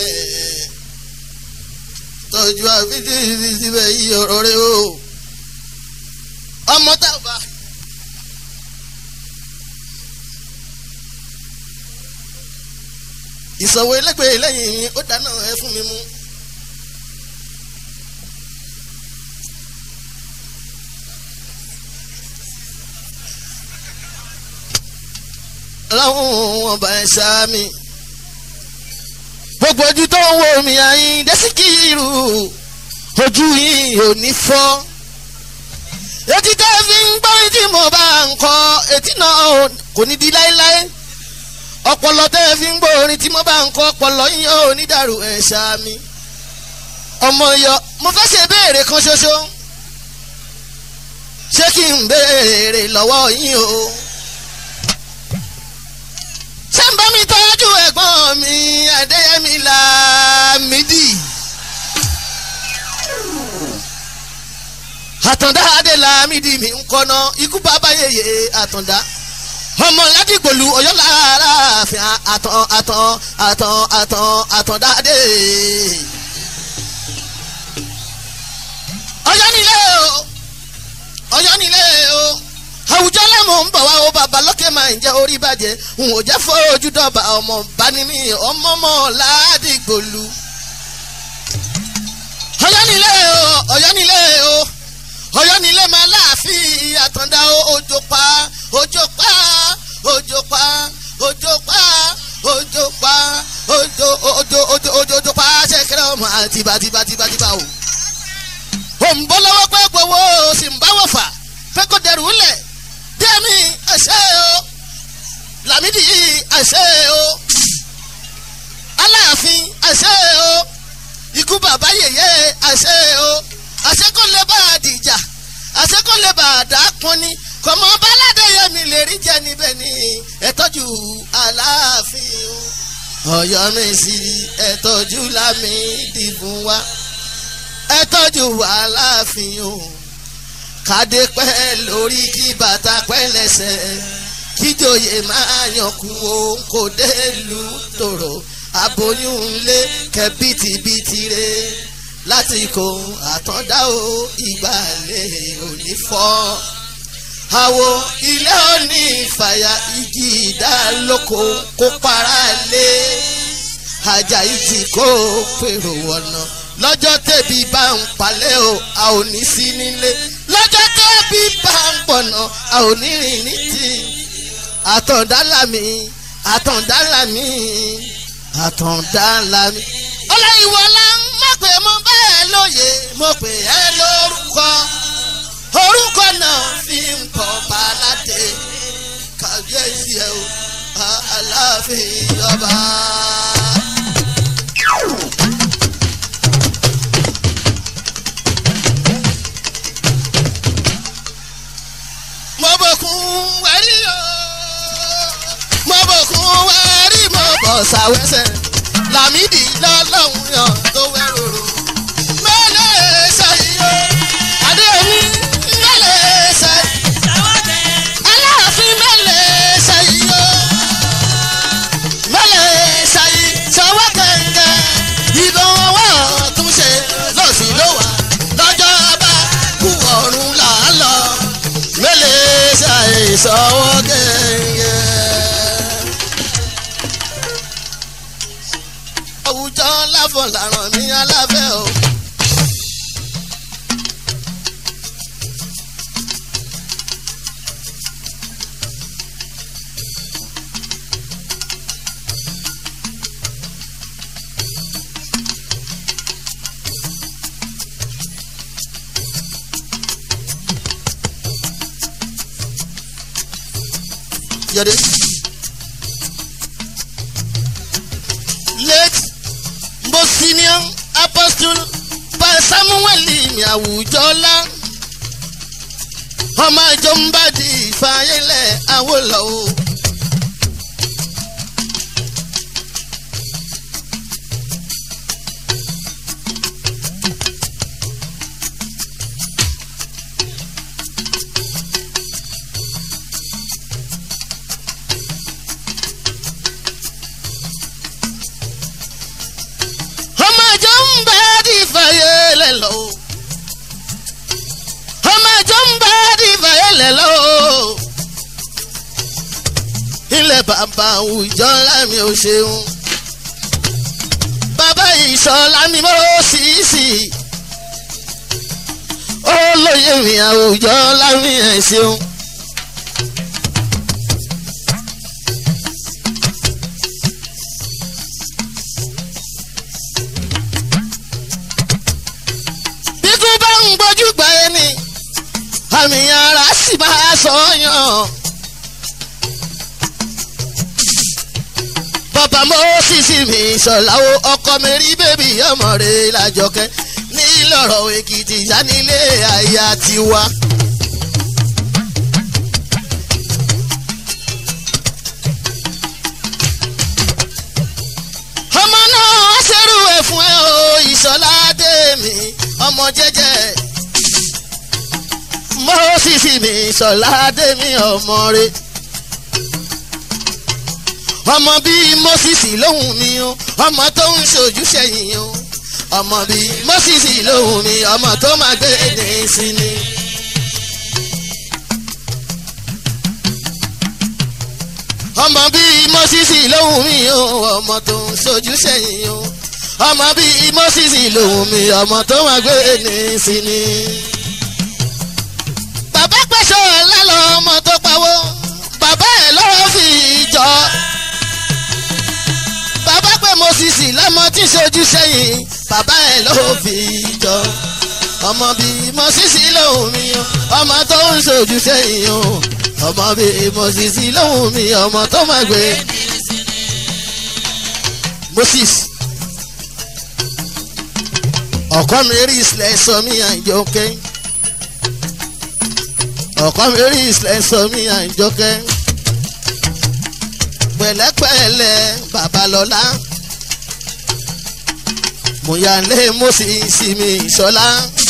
tọ́jú àfíjì síbẹ̀ yí ọ̀rọ̀ rẹ o ọmọ tàbá. ìsọ̀wọ́ ẹlẹ́gbẹ̀ẹ́ lẹ́yìn mi ó dáná ẹ fún mi mú. láwọn wọn bá ẹ ṣá mi gbogbo ojú tó ń wo mi àyìn dẹ́síkìrù ojú yìí ò ní fọ́ etí tẹ́ fi ń gbọ́ tí mo bá ń kọ etí náà kò ní di láéláé ọpọlọ tẹ́ fi ń gbọ́ orin tí mo bá ń kọ ọpọlọ yín ò ní dàrú ẹ̀ ṣáàmì ọmọ yọ mo fẹ́ ṣe béèrè kan ṣoṣo ṣé kí n béèrè lọ́wọ́ yín o ṣé ń bá mi tọ́jú ẹ̀gbọ́n mi adéyẹmí lámìdí. àtàndá adé lámìdí mi ń kọ́nà ikú bàbá yèyé àtàndá ọmọ ládìgbòlù ọ̀yọ́ lára àfin àtàn àtàn àtàn àtàn àtàndá adé. ọ̀yọ́ nílé o ọ̀yọ́ nílé o àwùjọ lẹ́mọ̀ ń bọ̀ wá o bàbá lókè máa ń jẹ́ orí bàjẹ́ n ò jẹ́ fojú dọ̀bà ọmọ bani mi ọmọ mọ́ ládìgbòlù. ọ̀yọ́ nílé o ọ̀yọ́ nílé o ọ̀yọ́ nílé máa láàfin àtàndá òjò pa òjò pa òjò pa òjò pa òjò pa òjò òjò òjò òjò òjò pa ṣẹkẹrẹ ọmọ àtibátibátibátibá o. òǹbọ̀ lọ́wọ́ pẹ́ gbowó sì ń bá wọ̀ fà fẹ́ kó dẹrù lẹ̀ tẹ́mi lámìdí àṣẹ o aláàfin àṣẹ o ikú bàbá yèyé àṣẹ o àṣẹ kò lè bá a dìjà àṣẹ kò lè bá a dà pọn ni kọmọ baládé yẹmi lè rí jẹ níbẹ̀ ni ẹ tọ́jú aláàfin o ọ̀yọ́ mi sí ẹ tọ́jú lámìdí fún wa ẹ tọ́jú aláàfin o kádé pẹ́ lórí kí bàtà pẹ́ lẹ́sẹ̀ kíjòyè máa yànkú o kò dé lu tòrò aboyún ńlé kẹ bìtìbìtì re láti kó àtọ́dá o ìgbàlẹ̀ òní fọ́ àwo ilé òní ìfàyà igi ìdálóko kó para lé ajayi tí kò pèrò wọ̀nà lọ́jọ́ tẹ̀bí bá ń palẹ̀ o a ò ní sí nílé lọ́jọ́ tẹ̀bí bá ń pọ̀nà a ò ní rìn ní tì àtọ̀dálàmì àtọ̀dálàmì àtọ̀dálàmì. ọlọ́yìnwọlá má pè mo bẹ́ẹ̀ lóye mo pè ẹ́ lórúkọ orúkọ náà fi ń kọ́ baládé kàbíyèsí ẹ o aláàfin ọba. mo bòkun wẹ́rí o mo bòkun wẹ́rí mo bọ̀ sàwẹ́sẹ̀ làmídì lọ́lọ́hún yàn tó wẹ́rọ̀rọ̀ mẹ́lẹ̀ ṣàyíyó adéyẹmí mẹ́lẹ̀ ṣàyí aláàfin mẹ́lẹ̀ ṣàyíyó mẹ́lẹ̀ ṣàyí sọ́wọ́ kẹ̀kẹ́ ìbọn ọwọ́ túnṣe lọ́sí ló wà lọ́jọ́ bá kú ọ̀run là á lọ mẹ́lẹ̀ ṣàyí sọ́wọ́ kẹ̀kẹ́. àwùjọ láfọ̀ làrán mi aláfẹ́ o. Yọ̀dé. Late Bosinian Apostle Pa Samuel mi àwùjọ́lá. Ọmọ ìjọ ń bá di ìfàyẹ́lẹ̀ Awólọ́wọ̀. ọmọ ìjọ ń bá di ìfàyẹ́lẹ̀ lọ. ọmọ ìjọ ń bá di ìfàyẹ́lẹ̀ lọ. ilẹ̀ bàbá àwùjọ lámì ò ṣeun. bàbá ìṣọ̀lá mi mọ́ sí sí. olóyè mi àwùjọ lámì ẹ̀ ṣeun. bíkú bá ń gbójú gba ẹni àmì ara sì máa sọyàn. bàbá mọ́sísì mi sọ̀láwo ọkọ mi rí bébì ọmọ rẹ̀ lájọkẹ́ nílọ̀rọ̀ èkìtì sanilé àyà tiwa. ọmọ náà ṣerú ẹ̀ fún ẹ o ìṣọ̀lá dé mi ọmọ jẹ́jẹ́ mọ́sísì mi ìṣọ̀lá dé mi ọmọ rẹ̀ ọmọ bíi mọ́sísì lóhùn mi o ọmọ tó ń ṣojú sẹ́yìn o ọmọ bíi mọ́sísì lóhùn mi ọmọ tó máa gbé ní sí ni. ọmọ bíi mọ́sísì lóhùn mi o ọmọ tó ń ṣojú sẹ́yìn o ọmọ bíi mọ́sísì lòun mi ọmọ tó wà gbé ní sí ni. bàbá pẹ̀sọ̀ lálọ́ ọmọ tó pawó bàbá ẹ̀ lọ́wọ́ fi jọ. bàbá pẹ̀ mọ́sísì lọ́mọ tí ń ṣojú sẹ́yìn bàbá ẹ̀ lọ́wọ́ fi jọ. ọmọ bíi mọ́sísì lòun mi o ọmọ tó ń ṣojú sẹ́yìn o ọmọ bíi mosisi lóhùn mi ọmọ tó máa gbé moses ọkọ mi rí ìsìlẹ̀ sọ mí àjọkẹ́ ọkọ mi rí ìsìlẹ̀ sọ mí àjọkẹ́ pẹ̀lẹ́pẹ̀lẹ́ babalọ́lá mòyàlé moses mi ìṣọlá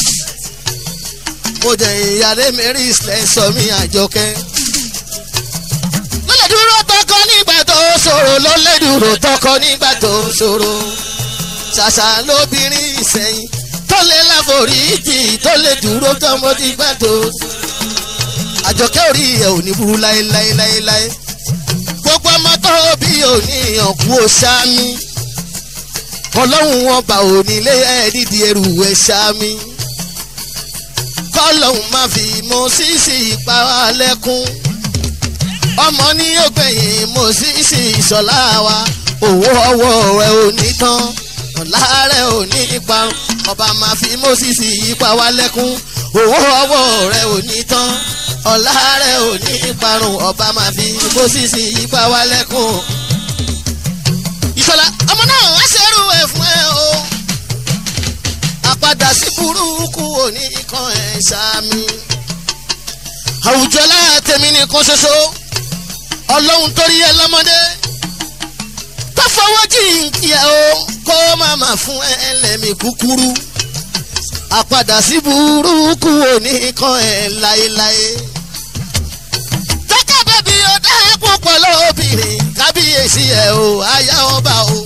mo jẹ ìyàlé mi rí ìsìlẹ̀ sọ mí àjọkẹ́ lọ́lẹ̀ dúró tọkọ nígbà tó ṣòro lọ́lẹ̀ dúró tọkọ nígbà tó ṣòro ṣàṣà lóbìnrin ìsẹ̀yìn tó lè láforíjì tó lè dúró tọmọ nígbà tó àjọkẹ́ orí ẹ̀ ò ní burú láéláéláéláé gbogbo ọmọ tó bí òní ọ̀kú ọ̀ṣámi ọlọ́run wọn bá òní lé ẹ̀ nídìí ẹrù ẹ̀ ṣámi kọ́lọ́hún má fi mọ sísì ìpa lẹ́kún ọmọ ní yóò gbẹ̀yìn mọ sísì ìṣọ̀lá wa owó ọwọ́ rẹ̀ ò ní tán ọ̀la rẹ̀ ò ní parun ọba máa fi mọ sísì ìpa wa lẹ́kún owó ọwọ́ rẹ̀ ò ní tán ọ̀la rẹ̀ ò ní parun ọba máa fi mọ sísì ìpa wa lẹ́kún. ìṣọ̀lá ọmọ náà wá ṣerú ẹ̀ fún ẹ o àpadà sí burúkú òní kan ẹ̀ ṣáàmì. àwùjọ látẹ̀mí nìkan ṣoṣo ọlọ́run torí ẹ lọ́mọdé tó fọwọ́ jìnkì ẹ o kó má má fún ẹ lẹ́mí kúkúrú. àpadà sí burúkú òní kan ẹ̀ láéláé. tọ́kẹ́ bẹ́bí ó dá púpọ̀ lóbìnrin kábíyèsí ẹ̀ o àyà ọba o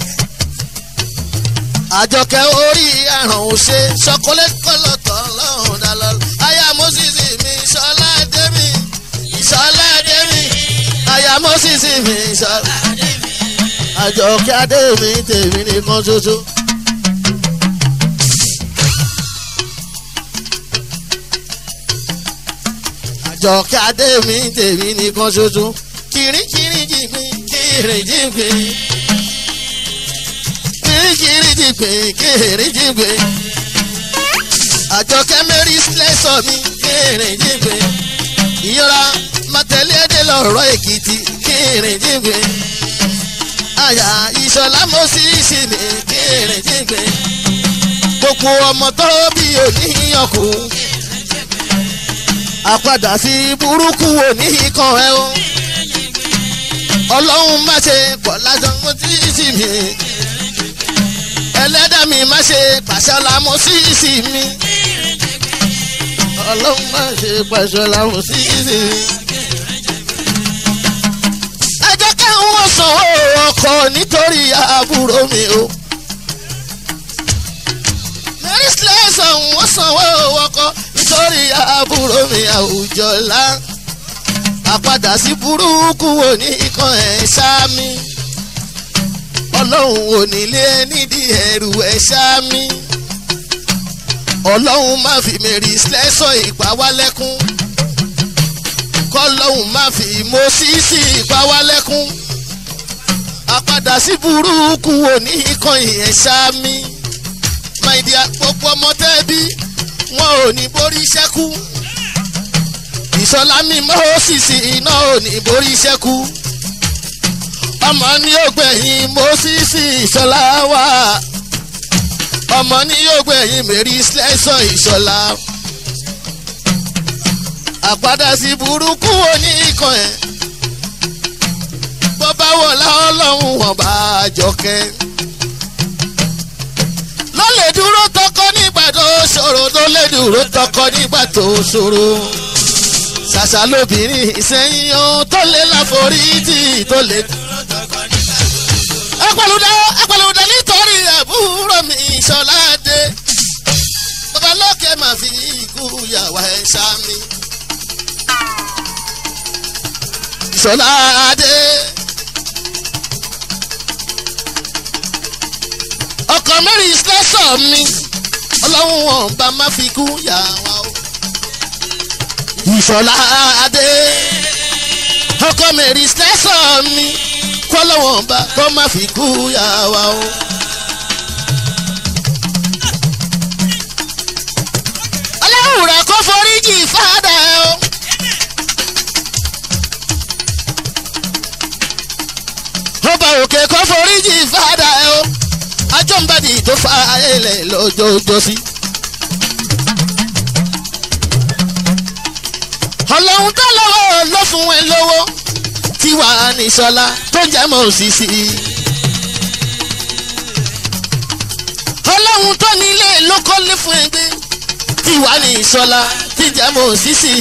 àjọkẹ́ orí àrùn òṣè ṣọkọlẹ́ kọlọ́tọ̀ lọ́hùn dálọ́ aya moses mi ṣọlá dẹ́mi ṣọlá dẹ́mi aya moses mi ṣọlá àjọkẹ́ adémi tèmi nìkan ṣoṣo. àjọkẹ́ adémi tèmi nìkan ṣoṣo kìrìkìrì jìgbìn kìrì jìgbìn kìrìjìgbè kìrìjìgbè àjọkẹ́ mẹ́rin lẹ́sọ̀ mi kìrìjìgbè ìyọra màtẹ́lẹ́dẹ́ lọ́rọ̀ èkìtì kìrìjìgbè àyà ìṣọ̀lá mọ́síìsì mi kìrìjìgbè gbogbo ọmọ tó bí oníyànkù àpadà sí burúkú oníkan ẹ o ọlọ́run má ṣe pọ̀ lásán mọ́síìsì mi ẹlẹ́dà mi má ṣe pàṣẹ lámú síìsì mi. ọlọ́run má ṣe pàṣẹ lámú síìsì mi. ẹ jẹ́ kí wọ́n sanwó ọkọ̀ nítorí àbúrò mi o. mary slẹ́sàn wọ́n sanwó ọkọ̀ nítorí àbúrò mi àwùjọ ńlá. àpadà sí burúkú wo ní ikán ẹ̀ ṣáá mi ọlọ́run ò nílé nídìí ẹrù ẹ̀ ṣáámi ọlọ́run má fi mèrì lẹ́sọ̀ ìpá wá lẹ́kún kọ́lọ́run má fi mọ́sísì ìpá wá lẹ́kún àpadà sí burúkú òní kan ìyẹn ṣáámi máìdí àpòpọ̀ ọmọ tẹ́bí wọn ò ní borí ṣẹ́kù ìṣọlá mi mọ́sísì iná ò ní borí ṣẹ́kù ọmọ ní yóò gbẹ̀yìn mọ́sísì ìṣọlá wa ọmọ ní yóò gbẹ̀yìn mẹ́rí slẹ́sọ̀ ìṣọlá àpadà sí burúkú oníkan ẹ̀ bó bá wọlá ọlọ́run wọn bá jọkẹ́ ló lè dúró tọkọ nígbà tó ṣòro ló lè dúró tọkọ nígbà tó ṣòro ṣàṣà lóbìnrin ìsẹ́yìn ohun tó lè láforítì tó lè dúró ẹpẹlúdà ẹpẹlúdà nítorí àbúrò mi ìṣọládé babalókè máa fi ikú yàwá ẹ sámi. ìṣọládé ọkọ mẹ́rin ìṣẹ́sọ̀ mi ọlọ́run wọn bá má fi kú yàwá o. ìṣọládé ọkọ mẹ́rin ìṣẹ́sọ̀ mi kọ́lọ́wọ́n bá kọ́ má fi kú yà wá o. ọlọ́run rẹ̀ kó foríjì fáadà o. òkè kó foríjì fàdà ẹ o ajọ́nbàdì tó fa ilẹ̀ lọ́jọ́jọ́ sí. ọlọ́run tó lọ́wọ́ ló fún ẹ lówó tí wàá ní sọlá tó ń jẹ́ mọ́ òṣìṣì. ọlọ́run tó nílé ló kọ́lé fún ẹgbẹ́ tí wàá ní sọlá tí jẹ́ mọ́ òṣìṣì.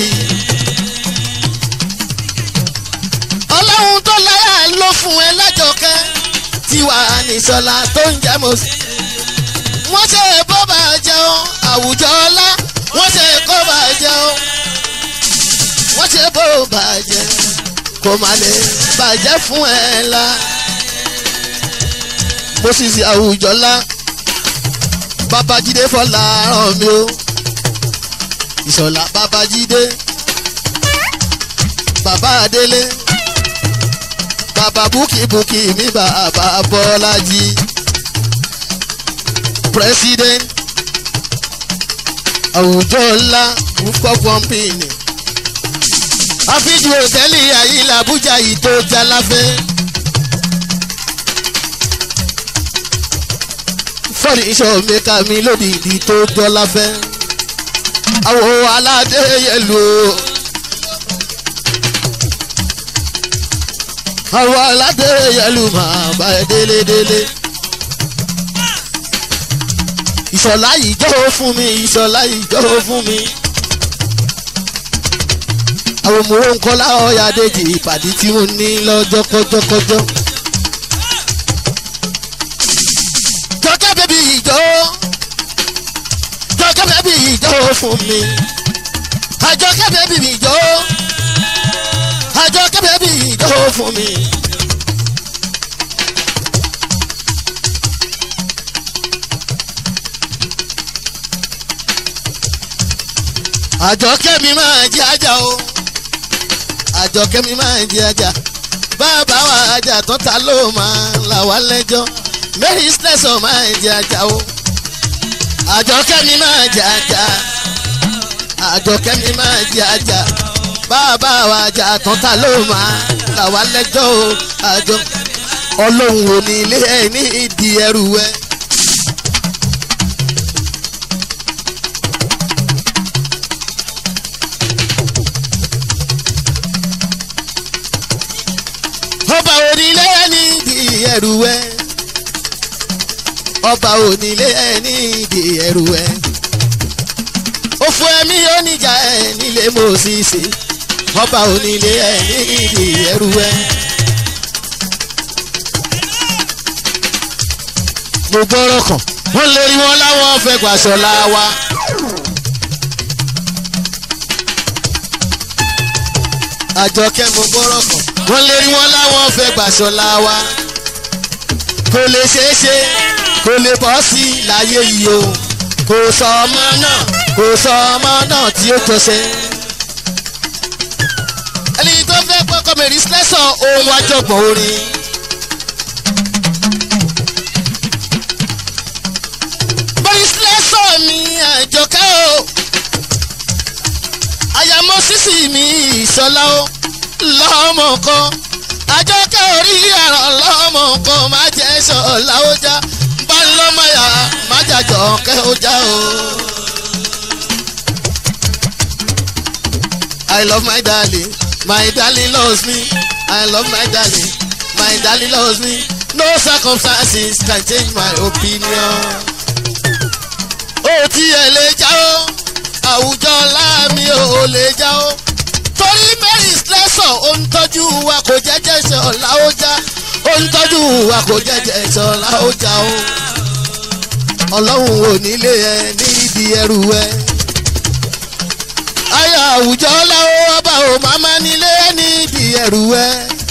ọlọ́run tó láyà ló fún ẹ lájọkẹ́ tí wàá ní sọlá tó ń jẹ́ mọ́ òṣìṣì. wọ́n ṣe bó bá jẹun àwùjọ ọlá wọ́n ṣe kó bá jẹun wọ́n ṣe bó bàjẹ́ kò má lè bàjẹ́ fún ẹ la. moses àwùjọ́lá babájídé fọlá ràn mí o ìṣọ̀lá babájídé bàbá adélé bàbá búkìbúkì mi bàbá bọ́lájí president àwùjọ́lá rúfọ́ pọ́ńpìnì àfijù òtẹ́lì àyílà àbújá yìí tó jaláfẹ́. fọ́ọ̀nì iṣẹ́ mẹ́ka mi lódìdí tó jọláfẹ́. àwọ̀ aládé yẹlu o. àwọ̀ aládé yẹlu máa bá ẹ délédélé. ìṣọ̀lá yìí jọ́ fún mi ìṣọ̀lá yìí jọ́ fún mi àwọn ọmọ owó ńkọ́lá ọ̀yà dèjì ìpàdé tí mo ní lọ́jọ́ kọjọ́kọjọ́. jọjọ́ bẹ́bí ìjọ jọjọ́ bẹ́bí ìjọ fún mi àjọkẹ́ bẹ́bí ìjọ àjọkẹ́ bẹ́bí ìjọ fún mi. àjọkẹ́ mi máa jẹ́ ajá o àjọkẹ́ mi máa jẹ́ ajá bàbá wa ajá tó ta ló máa là wá lẹ́jọ́ mary slesson máa jẹ́ ajá o àjọkẹ́ mi máa jẹ́ ajá àjọkẹ́ mi máa jẹ́ ajá bàbá wa ajá tó ta ló máa là wá lẹ́jọ́ o àjọ ọlọ́run ò ní ilé ẹ̀ ní ìdí ẹrù ẹ̀. ọba onílé ẹni di ẹrù ẹ ọba onílé ẹni di ẹrù ẹ òfò ẹmí oníjà ẹ nílé mòsìsì ọba onílé ẹni di ẹrù ẹ. mo gbọ́rọ̀ kàn wọ́n lè rí wọn láwọn fẹ́ gbàṣọ láwa. àjọkẹ́ mo gbọ́rọ̀ kàn wọ́n lè rí wọn láwọn fẹ́ gbàṣọlá wa kò lè ṣeé ṣe kò lè bọ́ sí láyé yìí o kò sọ ọmọ náà kò sọ ọmọ náà tí ó tọ́ṣẹ́. ẹni tó fẹ́ pọ́kọ́ mẹ́rin sílẹ̀sọ̀ ohun àjọpọ̀ orin. mẹ́rin sílẹ̀sọ̀ mi àjọkẹ́ o àyàmọ́ sísì mi ìṣọlá o lọ́mọ kan àjọkẹ́ orí ẹ̀rọ lọ́mọ kan má jẹ́ sọ̀lá ó já bá lọ́mọ yá má jàjọ kẹ́ ó já o. I love my darling, my darling loves me. I love my darling, my darling loves me. No circumstances can change my opinion. Ó tiẹ̀ lè já o, àwùjọ láàmì ò lè já o torí mary slesor ó ń tọ́jú wa kò jẹ́jẹ́ sọ̀la ó já ó ń tọ́jú wa kò jẹ́jẹ́ sọ̀la ó já o ọlọ́run ò nílé ẹ nídìí ẹrù ẹ ayé àwùjọ láwọ ọba ò máma nílé ẹ nídìí ẹrù ẹ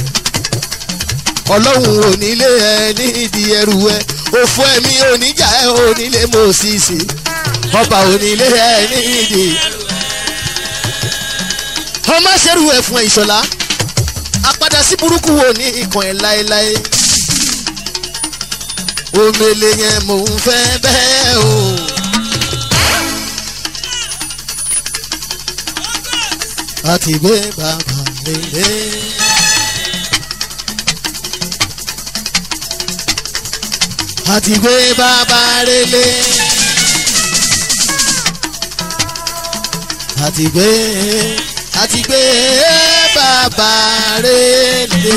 ọlọ́run ò nílé ẹ nídìí ẹrù ẹ òfò ẹ̀mí oníjà ẹ onílé mòsìsì ọba ò nílé ẹ nídìí ọmọ ṣerú ẹ fún ẹ ìṣọlá apadà sí burúkú wo ní ikàn ẹ láéláé omele yẹn mò ń fẹ́ bẹ́ẹ̀ o. àti gbé bàbá lélẹ̀. àti gbé bàbá relé. àti gbé àti gbé bàbá relé.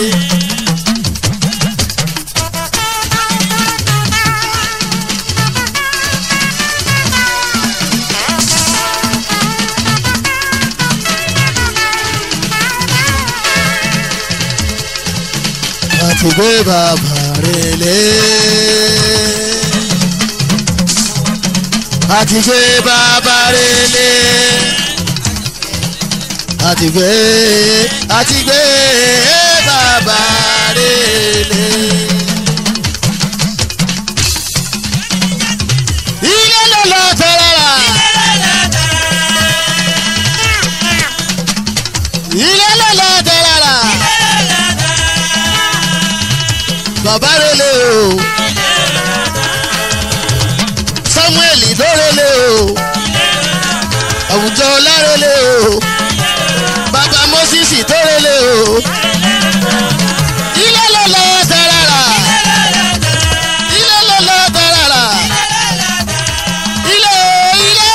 àti gbé bàbá relé. àti gbé bàbá relé. àti gbé àti gbé bàbá relé. ilé ló lọ tẹ̀rẹ̀rà. ilé ló lọ tẹ̀rẹ̀rà. bàbá relé o. samuel lórele o. àwùjọ lárele o. bàbá moses tórele o. ilé ló lọ tẹ̀rẹ̀rà. ilé ló lọ tẹ̀rẹ̀rà. ilé ilé.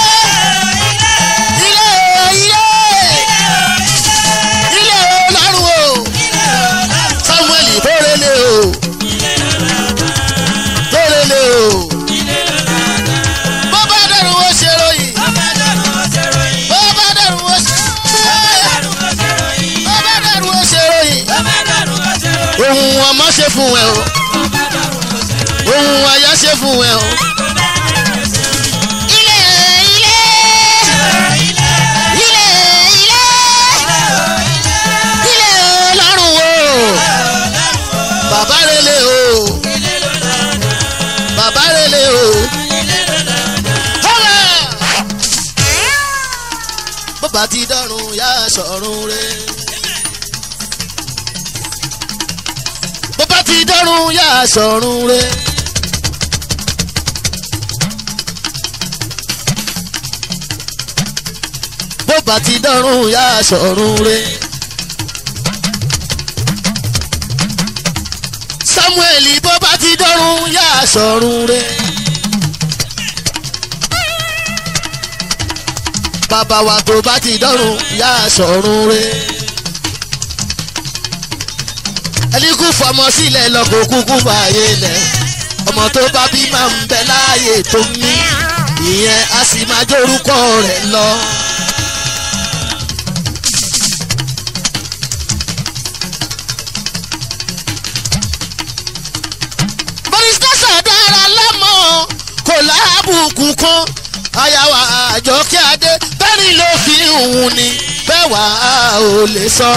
ilé ilé. ilé ọlọ́run o. samuel tórele o. tórele o. bó bá dẹrù ó ṣe ròyìn. bó bá dẹrù ó ṣe. bó bá dẹrù ó ṣe ròyìn. ohun ọmọ ṣe fún ẹ o. ohun aya ṣe fún ẹ o. ilé ilé ilé ilé ilé ọlọ́run o. bàbá rele o. bàbá rele o. Họ́lá! bàbá ti dọ́run yá sọ̀run re. bàbá ti dọ́run yá sọ̀run re. bàbá ti dọ́run yá sọ̀run re. samuel bó bá ti dọ́run yá sọ̀run re. bàbá wa tó bá ti dọ́run yá sọ̀run re. ẹni kú fọmọ sílẹ̀ lọ́kọ̀ kúkú fààyè lẹ̀ ọmọ tó bá bí máa ń bẹ láàyè tó mí ìyẹn a sì máa jórúkọ rẹ̀ lọ. bọ́lísítẹ́sà dára lọ́mọ kò láàbùkù kan àyàwó àjọkẹ́ adé bẹ́ẹ̀ni ló fi hùn ni bẹ́ẹ̀ wá ò lè sọ.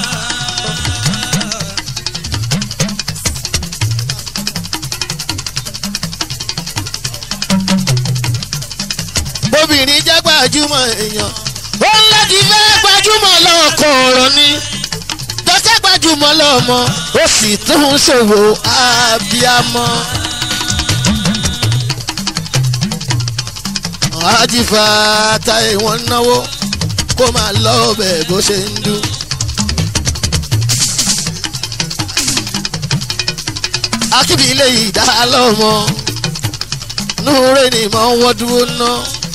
obìnrin jẹ́ gbajúmọ̀ èèyàn ó ń láti fẹ́ gbajúmọ̀ lọ́kọ̀ ọ̀rọ̀ ni dọ́kẹ́ gbajúmọ̀ lọ́mọ ó sì tún ṣòwò abiyamọ. àjìfà táyé wọn náwó kó máa lọ ọbẹ̀ bó ṣe ń dún. akíbi ilé ìdá lọ́mọ núure ni mọ̀ wọ́n dúró ná.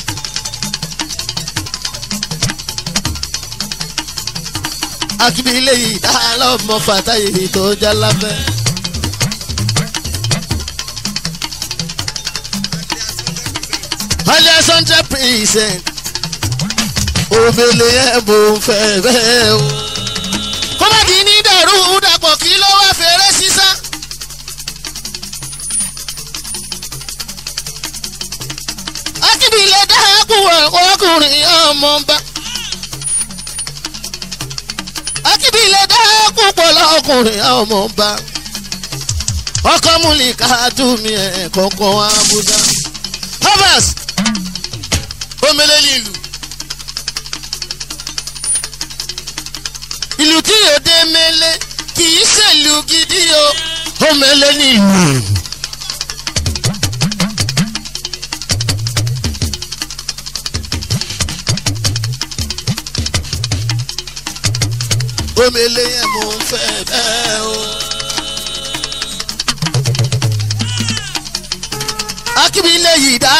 akíbi ilé ìdá lọ́mọ fàtáyé tó já lábẹ́. hundred hundred percent òbèlè ẹ̀ mò ń fẹ́ bẹ́ẹ̀ o. kó má di ní dàrú dàpọ̀ kí ló wá fèrè sísá. akíbi ilé dáhàkú ọkùnrin ọmọ bá. akíbi ilé dáhàkú pọ̀lọ́ ọkùnrin ọmọ bá. ọkọ múlì ká tún mi ẹ̀ kọ̀ọ̀kan abúdá. Havas omele ní ìlú ìlú tí yóò dé mele kì í ṣèlú gidi o omele ní ìlú. omele yẹn mo ń fẹ́ bẹ́ẹ̀ o. Akíbi ilé yìí dá.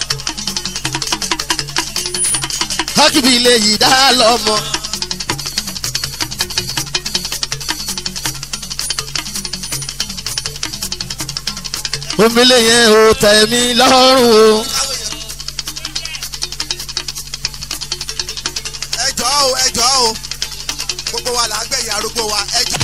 Akíbi ilé yìí dá lọ́mọ. Omele yẹn ò tẹ̀ mí lọ́rùn o. ẹ jọ̀ọ́ o ẹ jọ̀ọ́ o gbogbo wa là á gbẹ̀yìn arúgbó wa ẹ jọ̀ọ́.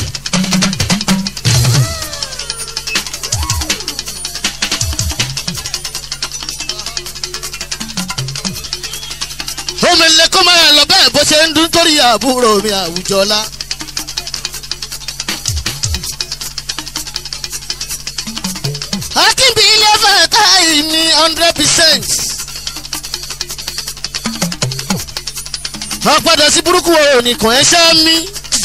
Omele kó máa lọ bẹ́ẹ̀ bó ṣe ń dún torí àbúrò mi àwùjọlá. Akínbí ilé fàtà yìí ní hundred percent. wọ́n padà sí burúkú wo nìkan ẹ ṣá mi.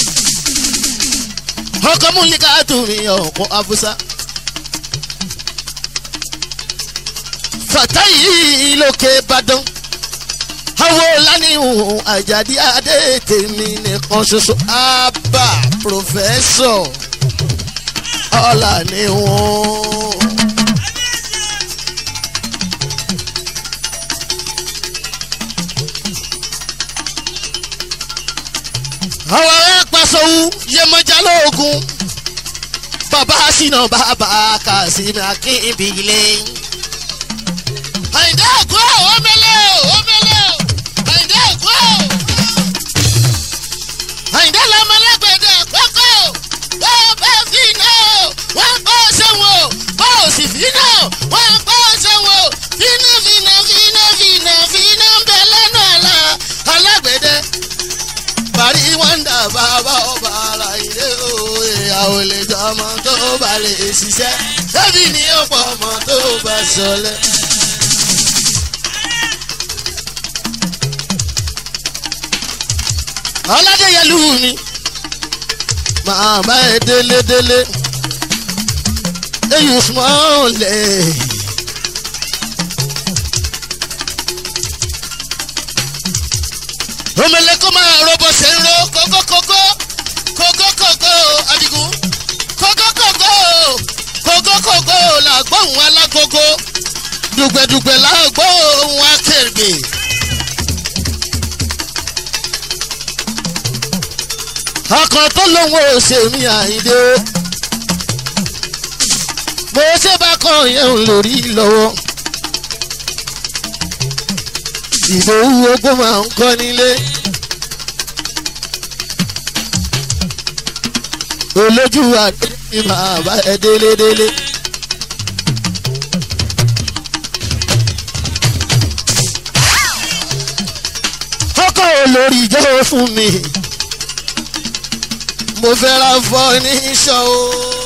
ọkọ múlíkà tù mí ọkọ abusa. fàtà yìí lókè ìbàdàn awo lánìhùn àjàdí adé tèmi nìkan ṣoṣo àbá pòfẹ́sọ̀ ọ̀là ni wọ́n. àwọn ará pàṣẹwù yẹmọjà lóògùn bàbá sínú bàbá kàṣímì akínbílẹ̀. àyìndé ògùn òmẹlẹ òmẹlẹ àyìndé ògùn àyìndé lọmọlẹgbẹdẹ kọkọ wọn bá fi náà wọn kọ sẹwọn wọn ò sì fi náà wọn kọ sẹwọn fínà fínà fínà fínà fínà ń bẹ lẹ́nu àlà alágbẹ̀dẹ parí wọ́ndà bàbá ọba ara ilé òye àwọn olè jọ ọmọ tó bá lè ṣiṣẹ́ débi ní ọ̀pọ̀ ọmọ tó bá sọlẹ̀. ọládéyẹlú mi màmá ẹ délédélé eyín sùmọ́ọ̀lẹ̀. omele kó máa robo ṣe ń ro kókókókó kókókókó adigun kókókókó kókókókó làgbóhùn alágogo dùgbẹ̀dùgbẹ̀ làgbóhùn akérègbè. ọkàn tó lóun ò ṣe mí àyíndé o bó ṣe bá kàn yẹn ń lórí lọ́wọ́ ìdòwú ogún máa ń kọ́ nílé. olójú àdé ni màá bá ẹ délédélé. ọkọ̀ olórí jẹ́ fún mi mo fẹ́ ra fọ́ ní sọ o.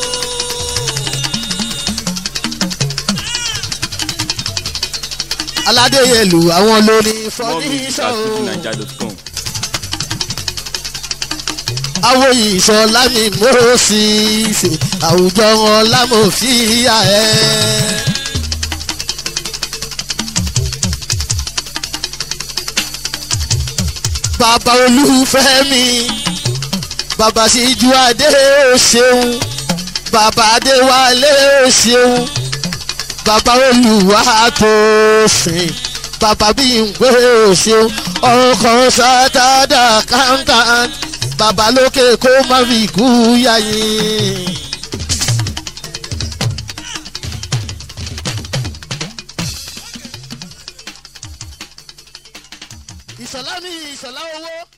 aládéyẹlù àwọn lórí fọ́ More ní music sọ at o. fujininja.com. àwọn ìṣọ̀lá mi mo sì ṣe àwùjọ wọn lámòfíà ẹ̀. bàbá olúfẹ́ mi bàbá síjú adé ó ṣeun bàbá adéwálé ó ṣeun bàbá olùwà tó sìn bàbá bímpé ó ṣeun ọkọ̀ sátádà kántán bàbá lókè kó má fi kú yáyìn. ìṣọ̀lá mi ìṣọ̀lá owó.